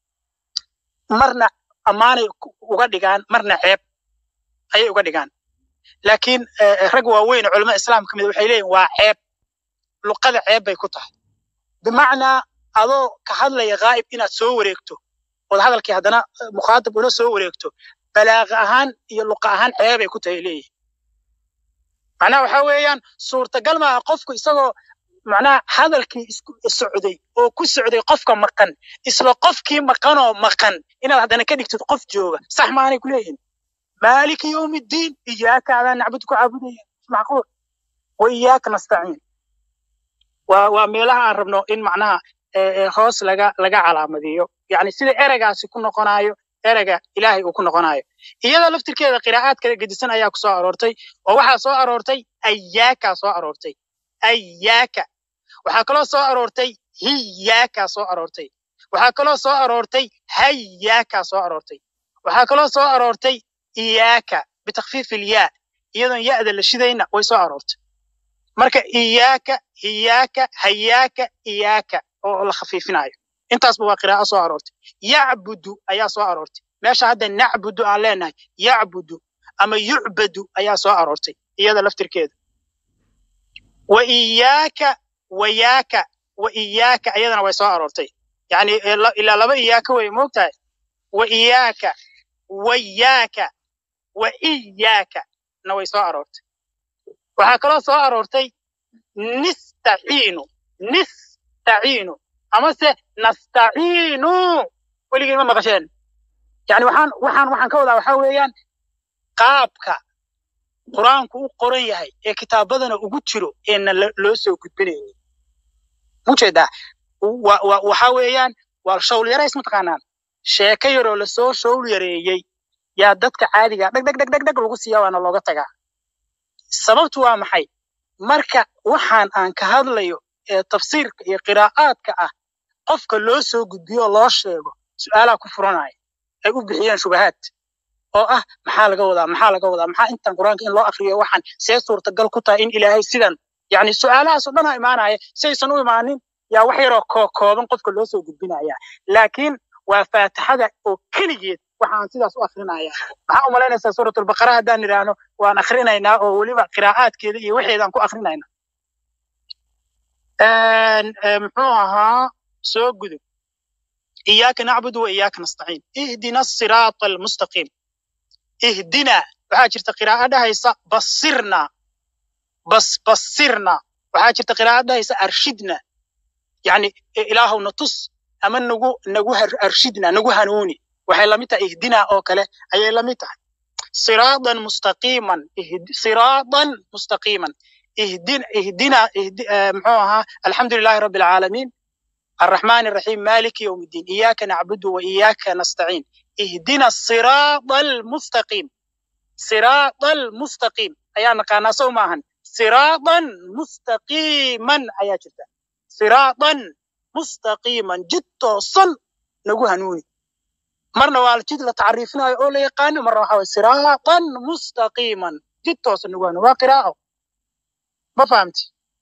marna ammaanay uga dhigaan marna ceeb ayay uga dhigaan laakiin rag waaweyn culamada islaamka kamid waxay leeyihin waa ceeb luqada ceeb bay ku tahay bimacnaa adoo ka hadlaya ghaa'ib inaad soo wareegto ood hadalkii haddana mukhaatab ula soo wareegto balaaqa ahaan iyo luqa ahaan ceebay ku tahay leeyihin macnaha waxa weeyaan suurtagal maaha qofku isagoo macnaha hadalkii isku socday oo ku socday qofka maqan isla qofkii maqanoo maqan inaad haddana ka dhigtid qof jooga sax maanay ku leeyihin maaliki yowmiddiin iyaaka adaan nacbud ku caabudaya macquul wa iyaaka nastaciin waa waa meelaha aan rabno in macnaha hoos laga laga calaamadiyo yani sida ereygaasi ku noqonayo ereyga ilaahay uu ku noqonayo iyada laftirkeeda qiraa'aad kala gedisan ayaa ku soo aroortay oo waxaa soo aroortay ayaakaa soo aroortay ayaaka waxaa kaloo soo aroortay hiyaakaa soo aroortay waxaa kaloo soo aroortay hayaakaa soo aroortay waxaa kaloo soo aroortay iyaaka bitakfiif ilyaa iyadoon ya'da la shidayna way soo aroortay marka iyaaka hiyaaka hayaaka iyaaka oo la khafiifinayo intaasba waa qiraa'o soo aroortay yacbudu ayaa soo aroortay meesha hadda nacbudu aan leenahay yacbudu ama yucbadu ayaa soo aroortay iyada laftirkeeda wa iyaaka wayaaka wa iyaaka ayadana way soo aroortay yani ilaa laba iyaaka wey moogtahay wa iyaaka wayaaka wa iyaaka na way soo aroortay waxaa kaloo soo aroortay nistaciinu nistaciinu amase nastaciinu weligeen ma maqasheen yani waxaan waxaan waxaan ka wadaa waxaa weeyaan qaabka qur-aanku u qoran yahay ee kitaabadana ugu jiro eena loo soo gudbinaynin mujeedaa waxa weeyaan waa shawl yarays mataqaanaan sheeko yaroo lasoo shawl yareeyey yaa dadka caadiga dheg dheg dheg dheg dheg lagu siiya waana looga tagaa sababtu waa maxay marka waxaan aan ka hadlayo ee tafsiirka iyo qiraa'aadka ah qofka loo soo gudbiyo loo sheego su'aalaha ku furanaya ay u bixiyeen shubahaad oo ah maxaa laga wadaa maxaa laga wadaa maxaa intan qur-aanka in loo akriyo waxaan see suurtagal ku tahay in ilaahay sidan yani su'aalahaas oo dhan a imaanaya si aysan u imaanin yaa wax yaroo kookooban qofka loo soo gudbinaya laakiin waa faatixada oo keligeed waxaan sidaas u akrinaya maxaa u malaynaysaa suuratulbaqara haddaan idhaahno waan akrinaynaa oo weliba qiraa'aadkeeda iyo waxeedaan ku akrinayna muxuu ahaa soo gudub iyaaka nacbudu wa iyaaka nastaciin ihdina asiraata almustaqiim ihdina waxaa jirta qiraa'o dhahaysa basirna bas basirna waxaa jirta qiraa'o dhahaysa arshidna yani ilaahow na tus ama nagu nagu arshidna nagu hanuuni waxay lamid tahay ihdina oo kale ayay lamid tahay siraadan mustaqiiman siraadan mustaqiiman ihdina ihdina muxuu ahaa alxamdu lilahi rabbi alcaalamiin الرحمن الرحيم مالك يوم الدين إياك نعبد وإياك نستعين اهدنا الصراط المستقيم صراط المستقيم أيا نقانا سو ماهن صراطا مستقيما أيا جدا صراطا مستقيما جد صن نقول هنوني مرنا والجد لتعريفنا أو يقان مرة حوى صراطا مستقيما جد صن نقول هنوني وقراءة ما فهمت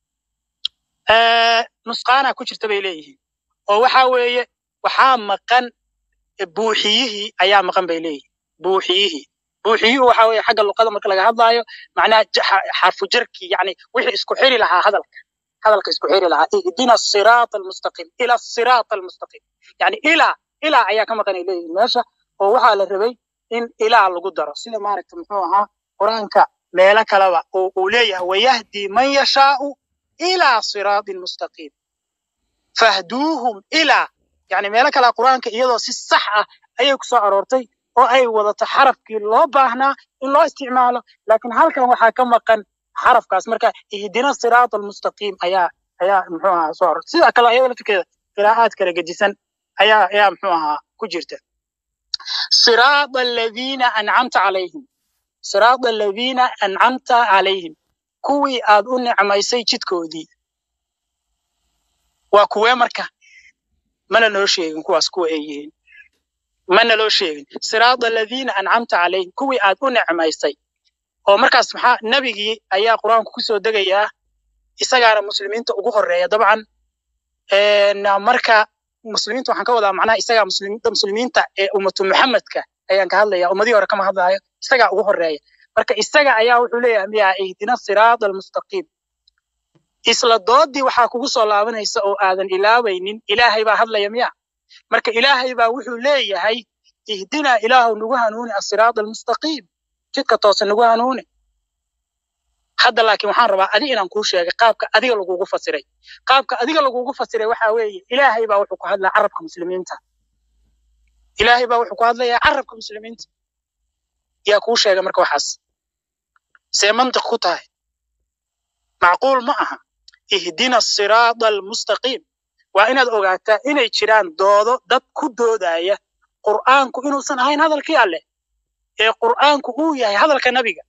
آه نسقانا كجرت بيليه oo waxa weeye waxaa maqan buuxiyihii ayaa maqan bay leeyihin buuxiyihii buuxiyuhu waxa weeye xagga luqada marka laga hadlaayo macnaha xarfu jarkii yani wixii isku xiri lahaa hadalka hadalka isku xiri lahaa ihdina siraata almustaqiim ila siraata almustaqiim yani ilaa ilaa ayaa ka maqan ay leeyihin meesha oo waxaa la rabay in ilaa lagu daro sida maaragta muxuu ahaa qur-aanka meelo kaleba oo uu leeyahay wayahdi man yashaau ilaa siraatin mustaqiim fahduuhum ilaa yani meelo kale qur-aanka iyadoo si sax ah ayay ku soo aroortay oo ay wadato xarafkii loo baahnaa in loo isticmaalo laakiin halkan waxaa ka maqan xarafkaas marka ihdina siraat almustaqiim ayaa ayaa muxuu ahaa soo aroortay sida kale ayada laftirkeeda qiraa'aad kala gedisan ayaa ayaa muxuu ahaa ku jirta siraada aladiina ancamta calayhim siraada aladiina ancamta calayhim kuwii aad u nicmaysay jidkoodii waa kuwee marka mana noo sheegin kuwaas kuwa ay yihiin mana loo sheegin siraada aladiina ancamta calayhim kuwii aad u nicmaysay oo markaas maxaa nebigii ayaa qur-aanku kusoo degayaa isagaana muslimiinta ugu horeeya dabcan marka muslimiinta waxaan ka wadaa macnaha isagaa muslimiinta ee ummatu muxamedka ayaan ka hadlaya ummadihii hore kama hadlayo isagaa ugu horeeya marka isaga ayaa wuxuu leeyahay miyaa ihdina siraada almustaqiim isla doodii waxaa kugu soo laabanaysa oo aadan ilaabaynin ilaahay baa hadlaya miya marka ilaahay baa wuxuu leeyahay ihdinaa ilaahu nagu hanuuni asiraada almustaqiim jidka toosan nagu hanuuni hadda laakiin waxaan rabaa adi inaan kuu sheegay qaabka adiga lagugu fasiray qaabka adiga lagugu fasiray waxaa weeye ilaahay baa wuxuu ku hadlaa carabka muslimiinta ilaahay baa wuxuu ku hadlayaa carabka muslimiinta yaa kuu sheegay marka waxaas see mantiq ku tahay macquul ma aha ihdina siraada almustaqiim waa inaad ogaataa inay jiraan doodo dad ku doodaya qur'aanku inuusan ahayn hadalkii alleh ee qur'aanku uu yahay hadalka nebiga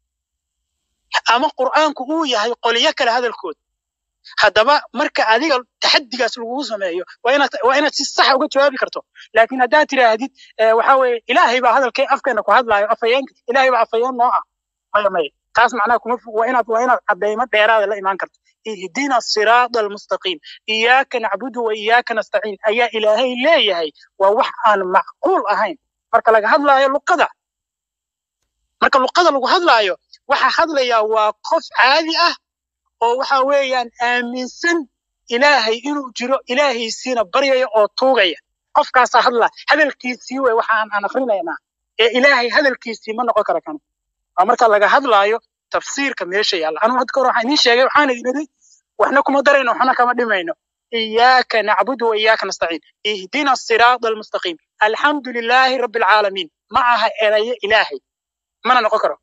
ama qur'aanku uu yahay qoliyo kale hadalkood haddaba marka adiga taxadigaas lagugu sameeyo waa inaad waa inaad si saxa uga jawaabi karto laakiin haddaad tidhaahdid waxa weeye ilaahay baa hadalkee afkeena ku hadlaayo afayeenka ilaahay baa afayeen noo ah maya maya taas macnaha kuma waa inaad waa inaad cadaymo dheeraada la imaan karto ihdina siraada almustaqiim iyaaka nacbudu wa iyaaka nastaciin ayaa ilaahay leeyahay waa wax aan macquul ahayn marka laga hadlaayo luqada marka luqada lagu hadlaayo waxa hadlayaa waa qof caadi ah oo waxa weeyaan aaminsan ilaahay inuu jiro ilaahaysiina baryaya oo tuugaya qofkaasaa hadlaa hadalkiisii wey waxaan aan akrinaynaa ee ilaahay hadalkiisii ma noqon kara kan waa marka laga hadlaayo tafsiirka meesha yaalla anuu hadda kahor waxaan idiin sheegay waxaan idin idhi waxna kuma darayno waxna kama dhimayno iyaaka nacbudu wa iyaaka nastaciin ihdina siraada almustaqiim alxamdu lilaahi rabbi alcaalamiin ma aha erayo ilaahay mana noqon karo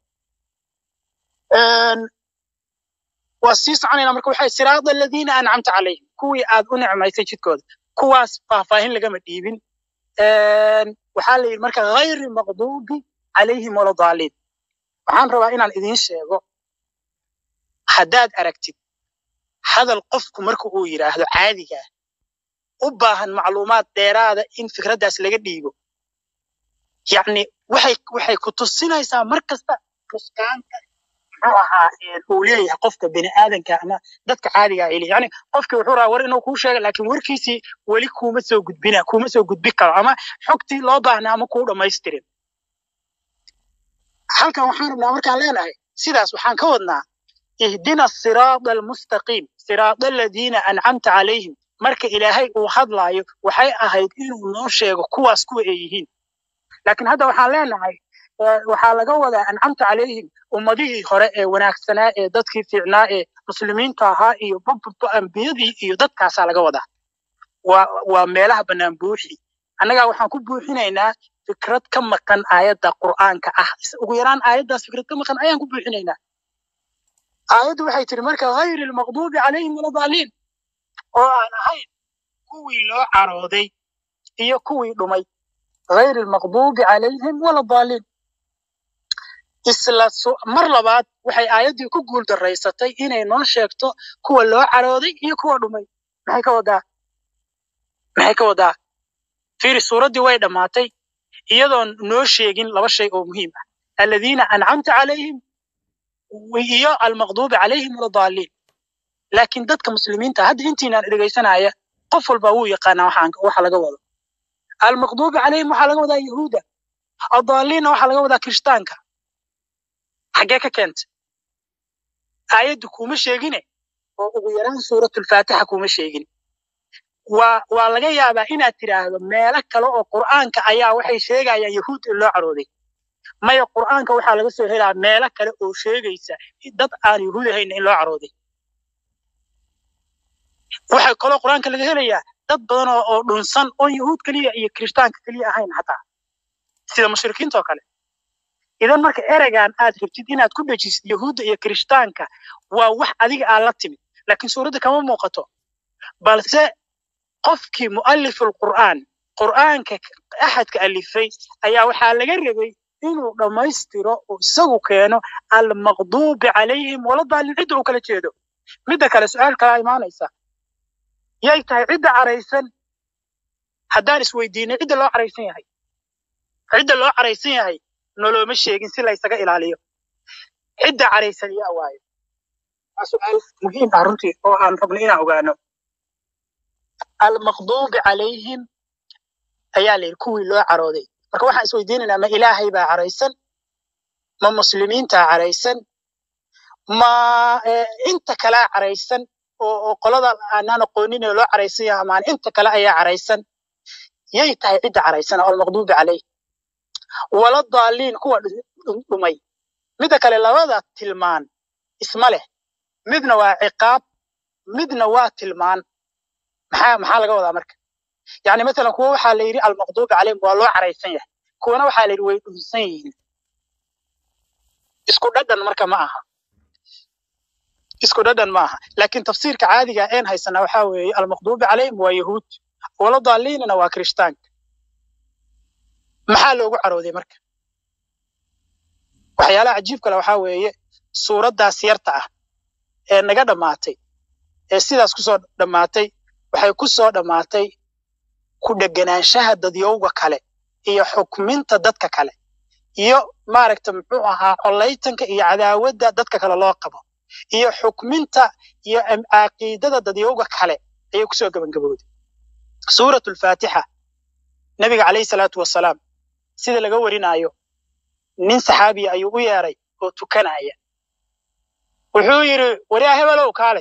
waa sii soconayna marka waxay siraada aladiina ancamta calayhim kuwii aad u nicmaysay jidkooda kuwaas faahfaahin lagama dhiibin waxaa la yidhi marka hayri maqduubi calayhim waladaaliin waxaan rabaa inaan idiin sheego haddaad aragtid hadal qofku marka uu yidhaahdo caadigaa u baahan macluumaad dheeraada in fikraddaas laga dhiibo yacni waxay waxay ku tusinaysaa mar kasta fuskaanta muxuu ahaa uu leeyahay qofka bini aadanka ama dadka caadiga ay leeyahay yani qofkii wuxuu rabaa war inuu kuu sheega laakiin warkiisii weli kuuma soo gudbina kuuma soo gudbi karo ama xogtii loo baahnaa ama kuu dhammaystirin halkan waxaan rabnaa markaan leenahay sidaas waxaan ka wadnaa ihdina siraada almustaqiim siraada aladiina ancamta calayhim marka ilaahay uu hadlaayo waxay ahayd inuu noo sheego kuwaas kuwa ay yihiin laakiin hadda waxaan leenahay waxaa laga wadaa ancamta calayhim ummadihii hore ee wanaagsanaa ee dadkii fiicnaa ee muslimiinta ahaa iyo ambiyadii iyo dadkaasaa laga wadaa waa waa meelaha bannaan buuxi annagaa waxaan ku buuxinaynaa fikrad ka maqan aayadda qur'aanka ah ugu yaraan aayaddaas fikrad ka maqan ayaan ku buuxinaynaa aayaddu waxay tiri marka hayri almaqduubi calayhim waladaaliin oo aan ahayn kuwii loo carooday iyo kuwii dhumay hayri almaqduubi calayhim waladaaliin isla mar labaad waxay aayaddii ku guul daraysatay inay noo sheegto kuwa loo carooday iyo kuwa dhumay maxay ka wadaa maxay ka wadaa fiiri suuraddii way dhammaatay iyadoon noo sheegin laba shay oo muhiim ah aladiina ancamta calayhim iyo almaqduubi calayhim waladaaliin laakiin dadka muslimiinta hadda intiinaan dhegaysanaya qof walba wuu yaqaanaa waxaan waxa laga wado almaqduubi calayhim waxaa laga wadaa yahuuda addaaliinna waxaa laga wadaa kirishtaanka xaggee ka keentay aayaddu kuma sheegine oo ugu yaraan suuratulfaatixa kuma sheegin waa waa laga yaabaa inaad tidhaahdo meelo kale oo qur'aanka ayaa waxay sheegayaan yahuud in loo carooday maya qur'aanka waxaa laga soo helaa meelo kale oo sheegaysa dad aan yahuud ahayn in loo carooday waxaa kaloo qur'aanka laga helayaa dad badan oo oo dhunsan oon yahuud keliya iyo kirishtaanka keliya ahayn xataa sida mushrikiinta oo kale idan marka ereygan aad rabtid inaad ku dhejisid yahuudda iyo kirishtaanka waa wax adiga aad la timid laakiin suuradda kama muuqato balse qofkii mu'alif alqur'aan qur'aanka axadka alifay ayaa waxaa laga rabay inuu dhammaystiro oo isagu keeno almaqduubi calayhim waladaalin cidda uu kala jeedo midda kale su-aal kalaa imaanaysa yay tahay cidda caraysan haddaan isweydiinay cidda loo caraysan yahay cidda loo caraysan yahay nolooma sheegin si laysaga ilaaliyo cidda caraysan yaa waayo waa su-aal muhiim ah runtii oo aan rabno inaan ogaano almaqduubi calayhim ayaa la yidhi kuwii loo carooday marka waxaan isweydiinaynaa ma ilaahay baa caraysan ma muslimiintaa caraysan ma inta kalea caraysan oo oo qolada aanaan aqoonin ee loo caraysan yahay amaan inta kale ayaa caraysan yay tahay cidda caraysan oo almaqduubi calayh wala daaliin kuwa dhumay midda kale labada tilmaan isma leh midna waa ciqaab midna waa tilmaan maxaa maxaa laga wadaa marka yani masalan kuwa waxaa la yidhi almaqduubi calayhim waa loo caraysan yahay kuwana waxaa la yidhi way dhunsan yihiin isku dhadhan marka ma aha isku dhadhan ma aha laakiin tafsiirka caadiga een haysanaa waxaa weeye almaqduubi calayhim waa yahuud wala daaliinana waa kirishtaanka maxaa loogu carooday marka waxyaalaha cajiib kale waxaa weeye suuraddaas yarta ah ee naga dhammaatay ee sidaas kusoo dhammaatay waxay ku soo dhammaatay ku dheganaanshaha dadyowga kale iyo xukminta dadka kale iyo maaragta muxuu ahaa collaytanka iyo cadaawadda dadka kale loo qabo iyo xukminta iyo caqiidada dadyowga kale ayay kusoo gebangabowday suuratu alfaatixa nebiga calayhi salaatu wasalaam sida laga warinaayo nin saxaabiya ayuu u yeeray oo tukanaya wuxuu yidhi waryaa hebelow kaale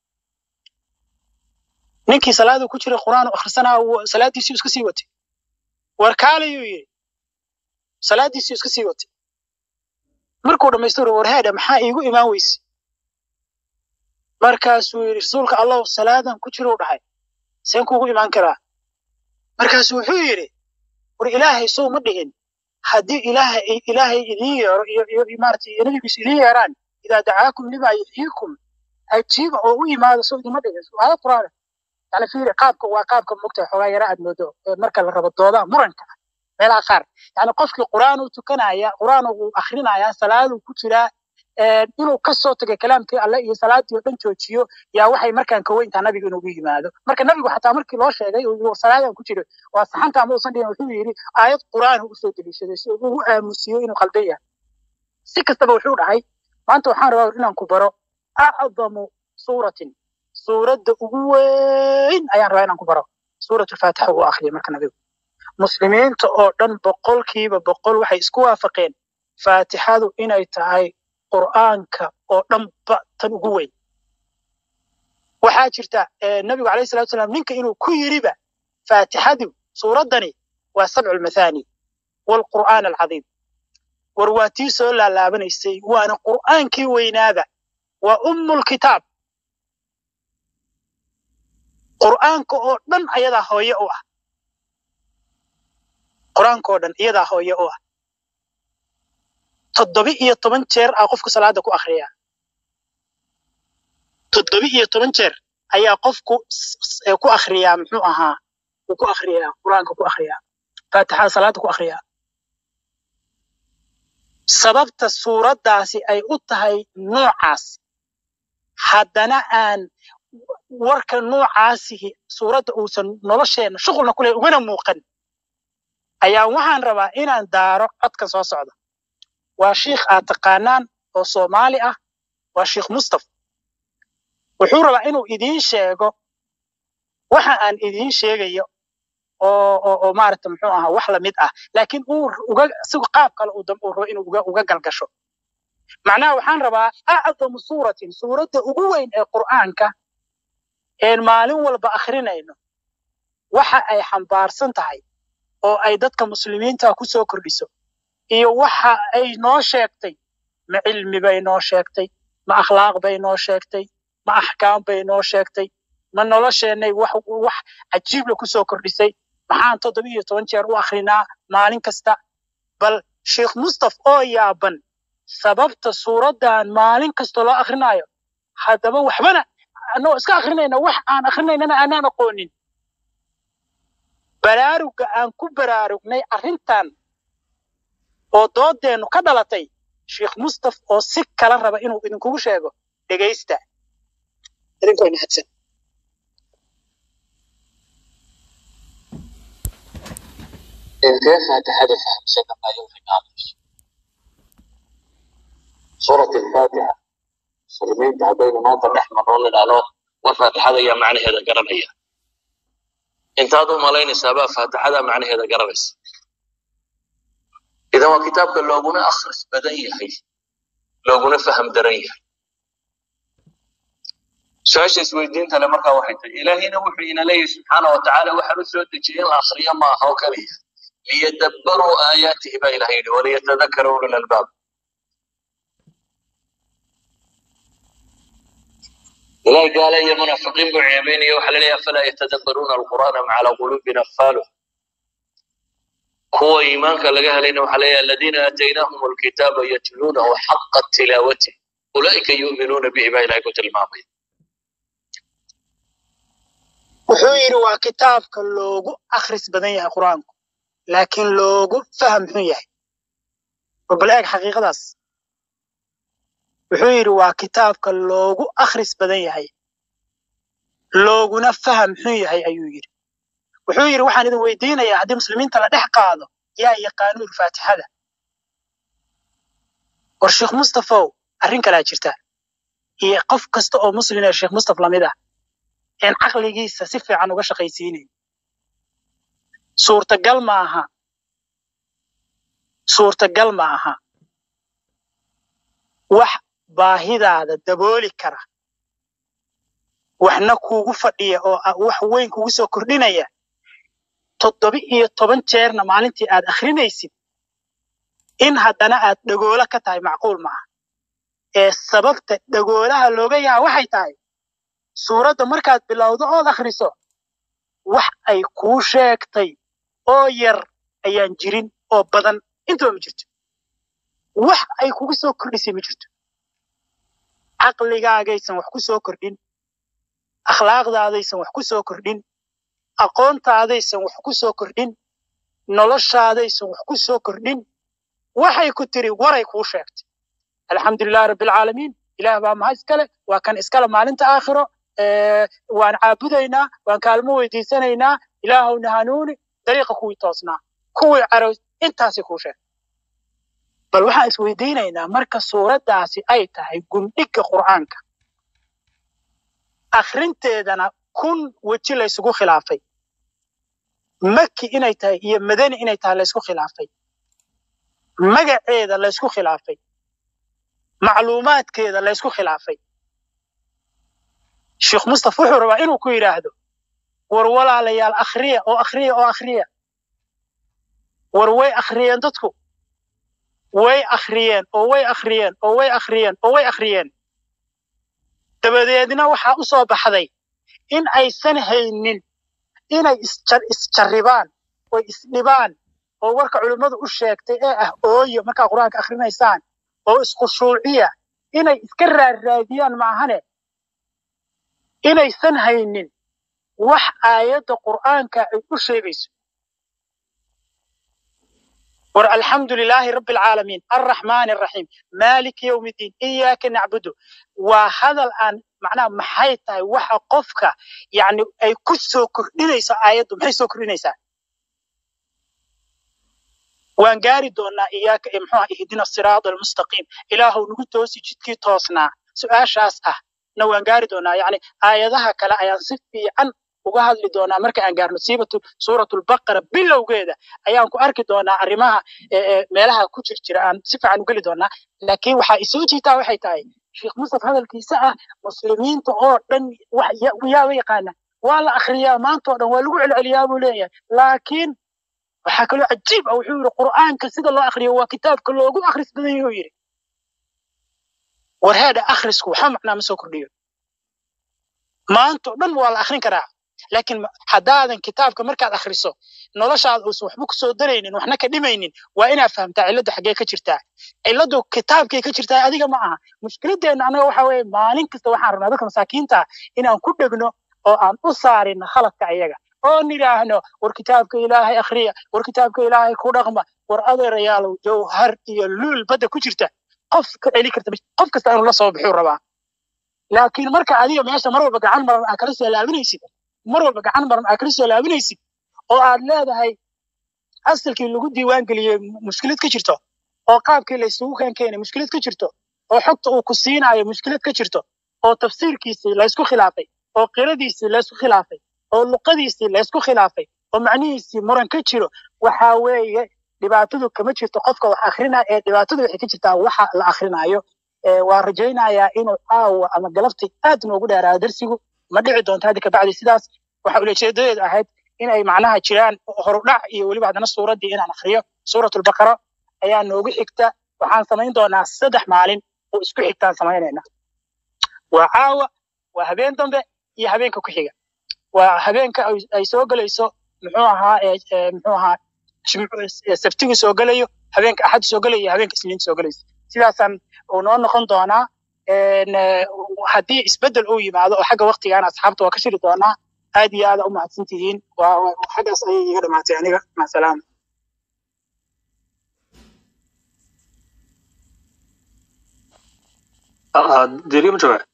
ninkii salaaduu ku jiray qur'aan u akhrisanaa salaaddiisii iska sii watay war kaalayuu yidhi salaaddiisii iska sii watay markuu dhammaystiro war heedhe maxaa iigu imaan weyse markaasuu yidhi rasuulka allahu salaadan ku jiruu dhahay seen kuugu imaan karaa markaasuu wuxuu yidhi war ilaahay sow ma dhihin haddii ilaahay ilaahay idiin yeero iyo iyo maaragtay iyo nabigiisu idiin yeeraan idaa dacaakum limaa yuxyiikum ajiiba oo u yimaado sow idima dhihin aayad qur'aana yani fiiri qaabka waa qaabka mogtahay xoogaa yara aad moodo marka la rabo doodaha muranka meelaha qaar yani qofkii qur'aan uu tukanaya qur'aan uu akrinaya salaaduu ku jiraa inuu ka soo tagay kalaamkii alle iyo salaadii oo dhan joojiyo yaa waxay markaan ka weyntaa nabiga inugu yimaado marka nabigu xataa markii loo sheegay salaadan ku jiro waa saxanta ama uusan dhihin wuxuu yidhi aayad qur'aan u usoo deliishaday si uu u aamusiyo inuu qaldan yahay si kastaba wuxuu dhahay maanta waxaan rabaa inaan ku baro acdamu suuratin suuradda ugu weyn ayaan rabaa inaan ku baro suuratulfaatixa uu akhriyay marka nabigu muslimiinta oo dhan boqolkiiba boqol waxay isku waafaqeen faatixadu inay tahay qur'aanka oo dhanba tan ugu weyn waxaa jirta nabigu alayhi salatu wasalaam ninka inuu ku yiriba faatixadu suuraddani waa sabcu lmathani waalqur'aan alcadiim war waa tii soo laalaabanaysay waana qur'aankii weynaaba waa ummulkitaab qur'aanka oo dhan ayadaa hooye u ah qur'aanka oo dhan iyadaa hooye u ah toddoba iyo toban jeer aa qofku salaada ku akhriyaa toddoba iyo toban jeer ayaa qofku ku akhriyaa muxuu ahaa uu ku akhriyaa qur'aanka ku akhriyaa faatixada salaada ku akhriyaa sababta suuraddaasi ay u tahay noocaas haddana aan warka noocaasihi suuradda uusan nolosheenna shuqulna kule ugana muuqan ayaa waxaan rabaa inaan daaro codkan soo socda waa shiikh aad taqaanaan oo soomaali ah waa shiikh mustafa wuxuu rabaa inuu idiin sheego waxa aan idiin sheegayo oo oo oo maaragta muxuu ahaa wax lamid ah laakiin uu uga sigu qaab kale uu dambe uu rabo inuu uga uga galgasho macnaha waxaan rabaa acdamu suuratin suuradda ugu weyn ee qur'aanka een maalin walba akhrinayno waxa ay xambaarsan tahay oo ay dadka muslimiinta ku soo kordhiso iyo waxa ay noo sheegtay ma cilmi bay noo sheegtay ma akhlaaq bay noo sheegtay ma axkaam bay noo sheegtay ma nolosheennay wax wax cajiibla ku soo kordhisay maxaan toddoba iyo toban jeer u akhrinaa maalin kasta bal sheekh mustaf oo yaaban sababta suuraddan maalin kasta loo akrinaayo haddaba waxbana annagoo iska akrinayna wax aan akrinaynana aanaan aqoonin baraaruga aan ku baraarugnay arrintan oo doodeennu ka dhalatay sheekh mustaf oo si kala raba inuu idinkugu sheego dhegaysta idinkoo mahadsan intee faatixada fahamsan ayuu rimaanayso suurat alfaatixa muslimiinta haddaynu maanta dhex marno nidhaahno war faatixada ayaa macnaheeda garanaya intaad u malaynaysaabaa faatixada macnaheeda garanaysa idan waa kitaabka looguna akhris badan yahay looguna faham daran yahay su-aasha isweydiinta le markaa waxay tahay ilaahayna wuxuu ina leeyahay subxaana wa tacaala waxaan u soo dejiyey in la akhriyo ma aha oo keliya liyadabbaruu aayaatihi baa ilahay yidhi waliyatadakara ulul albaab ilahay gaale iyo munaafiqiin buu ceebeynaya waxaa laleeyahay afalaa yatadabbaruuna alqur'aana am calaa quluubin afaaluh kuwa iimaanka laga helayna waxaa leeyahay aladiina aataynaahum alkitaaba yatluunahu xaqa tilaawati ulaa'ika yu'minuuna bihi baa ilahay ku tilmaamaya wuxuu yidhi waa kitaabka loogu akhris badan yahay qur-aanku laakiin loogu faham xun yahay bal eeg xaqiiqadaas wuxuu yidhi waa kitaabka loogu akhris badan yahay looguna faham xun yahay ayuu yidhi wuxuu yidhi waxaan idin weydiinayaa haddii muslimiinta la dhex qaado yaa yaqaanuun faatixada war sheekh mustafow arrin kalaa jirta iyo qof kasta oo muslim ee sheekh mustaf lamid ah een caqligiisa si fiican uga shaqaysiinayn suurtagal ma aha suurtagal ma aha wax baahidaada dabooli kara waxna kuugu fadhiya oo wax weyn kugu soo kordhinaya toddoba iyo toban jeerna maalintii aad akhrinaysid in haddana aad dhagoolo ka tahay macquul ma aha ee sababta dhagoolaha looga yaha waxay tahay suuradda markaad bilowdo ood akhriso wax ay kuu sheegtay oo yar ayaan jirin oo badan intaba ma jirto wax ay kugu soo kordhisay ma jirto caqligaagaysan wax ku soo kordhin akhlaaqdaadaysan wax ku soo kordhin aqoontaadaysan wax ku soo kordhin noloshaadaysan wax ku soo kordhin waxay ku tiri waray kuu sheegtay alxamdulilahi rabbilcaalamiin ilaah baa maha iskale waa kan iskale maalinta aakhiro waan caabudaynaa waan kaalmo weydiisanaynaa ilaahowna hanuuni dariiqa kuwii toosnaa kuwii carows intaasay kuu sheegtay bal waxaan isweydiinaynaa marka suuraddaasi ay tahay gundhigga qur'aanka akhrinteedana kun weji laysugu khilaafay maki inay tahay iyo madani inay tahay laysku khilaafay magaceeda laysku khilaafay macluumaadkeeda laysku khilaafay sheekh mustaf wuxuu rabaa inuu ku yidhaahdo war walaalayaal akhriya oo akhriya oo akhriya war way akhriyeen dadku way akhriyeen oo way akhriyeen oo way akhriyeen oo way akhriyeen dabadeedna waxaa u soo baxday in aysan haynin inay isjarribaan oy isdhibaan oo warka culimmadu u sheegtay ee ah ooyo markaa qur-aanka akhrinaysaan oo iskhushuuciya inay iska raarraadiyaan maahane inaysan haynin wax aayadda qur'aanka ay u sheegayso war alxamdu lilaahi rabbi alcaalamiin alraxmaani araxiim maaliki yowmi iddiin iyaaka nacbudu waa hadal aan macnaha maxay tahay waxa qofka yacni ay ku soo kordhinayso aayaddu maxay soo kordhinaysaa waan gaari doonaa iyaaka ee muxuu ah ihdina siraada almustaqiim ilaahow nagu toosi jidkii toosnaa su-aashaas ah na waan gaari doonaa yacni aayadaha kale ayaan si fiican uga hadli doonaa marka aan gaarno siibatu suuratulbaqara bilowgeeda ayaan ku arki doonaa arrimaha meelaha ku jir jira aan si fiican u geli doonaa laakiin waxaa isoo jiitaa waxay tahay sheekh mustaf hadalkiisa ah muslimiinta oo dhan yaaba yaqaana waa la akhriyaa maanta oo dhan waa lagu celceliyaa buu leeyahay laakiin waxaa kaloo cajiib ah wuxuu yidhi qur'aanka sida loo akhriyo waa kitaabka loogu akhris badan yahu yidhi war heedha akhrisku waxa macnaa ma soo kordhiyo maanta oo dhan waa la akhrin karaa laakiin haddaadan kitaabka markaad akhriso noloshaada uusan waxba ku soo daraynin waxna ka dhimaynin waa inaad fahamtaa cilladdu xaggee ka jirtaa cilladdu kitaabkay ka jirtaa adiga ma aha mushkiladeenna annaga waxa weeye maalin kasta waxaan rabnaa dadka masaakiinta inaan ku dhegno oo aan u saarino khaladka ayaga oo nidhaahno war kitaabka ilaahay akhriya war kitaabka ilaahay ku dhaqma war adeerayaalow jawhar iyo luul badda ku jirta qof ka celi karta ma- qof kasta inuu la soo bixuu rabaa laakiin marka adiga meesha mar walba gacan maran aa kala soo laabinaysid mar walba gacan maran aa kala soo laabinaysid oo aad leedahay asalkii lagu diiwaan geliyey mushkilad ka jirto oo qaabkii la isugu keen keenay mushkilad ka jirto oo xogta uu ku siinayo mushkilad ka jirto oo tafsiirkiisii la isku khilaafay oo qiradiisii la isku khilaafay oo luqadiisii la isku khilaafay oo macnihiisii muran ka jiro waxaa weeye dhibaatadu kama jirto qofka wax akrinaya ee dhibaatadu waxay ka jirtaa waxa la akhrinayo Ee, waa rajaynayaa inuu caawa ama galabti aad noogu dheeraado darsigu ma dhici doonto hadda kabacdi sidaas waxa ujeedadeedu ahayd inay macnaha jiraan horudhac iyo weliba haddana suuraddii inaan akhriyo suuratulbaqara ayaa noogu xigta waxaan samayn doonaa saddex maalin oo isku xigtaan samaynayna waa caawa waa habeen dambe iyo habeenka ku xiga waa habeenka ay- ay soo gelayso muxuu ahaa ee- ee, muxuu ahaa jimcu- ee, sabtigu soo gelayo habeenka axad soo gelayo iyo habeenka isniinta soo gelayso sidaasaan uu noo noqon doonaa Een, ee, haddii isbedel uu yimaado oo xagga waktigaana asxaabta waa ka shiri doonaa aad iyo aad u mahadsan tihiin waa waa- xaggaas ayay iga dhamaatay aniga macasalaama deriya ma joogaa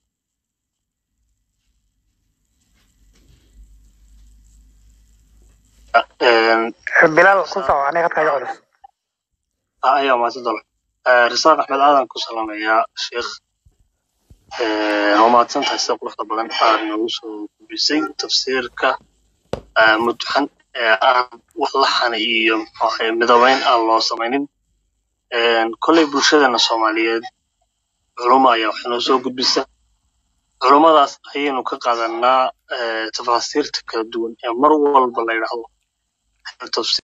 bilaal ku soco aniga hadka iga culus ayaa mahadsan doona risaaq axmed aadan ku salaamayaa sheekh waa mahadsan tahay sida quruxda badan aad noogu soo gudbisay tafsiirka ah, mudxan ee aan wax laxan iyo muxuu ahaye midabayn aan loo samaynin kolley bulshadeena soomaaliyeed culummo ayaa wax noo soo gudbisa culummadaas ayaynu ka qaadanaa eh, tafaasiirta kala duwan ee mar walba la yidhaahdo tafsiir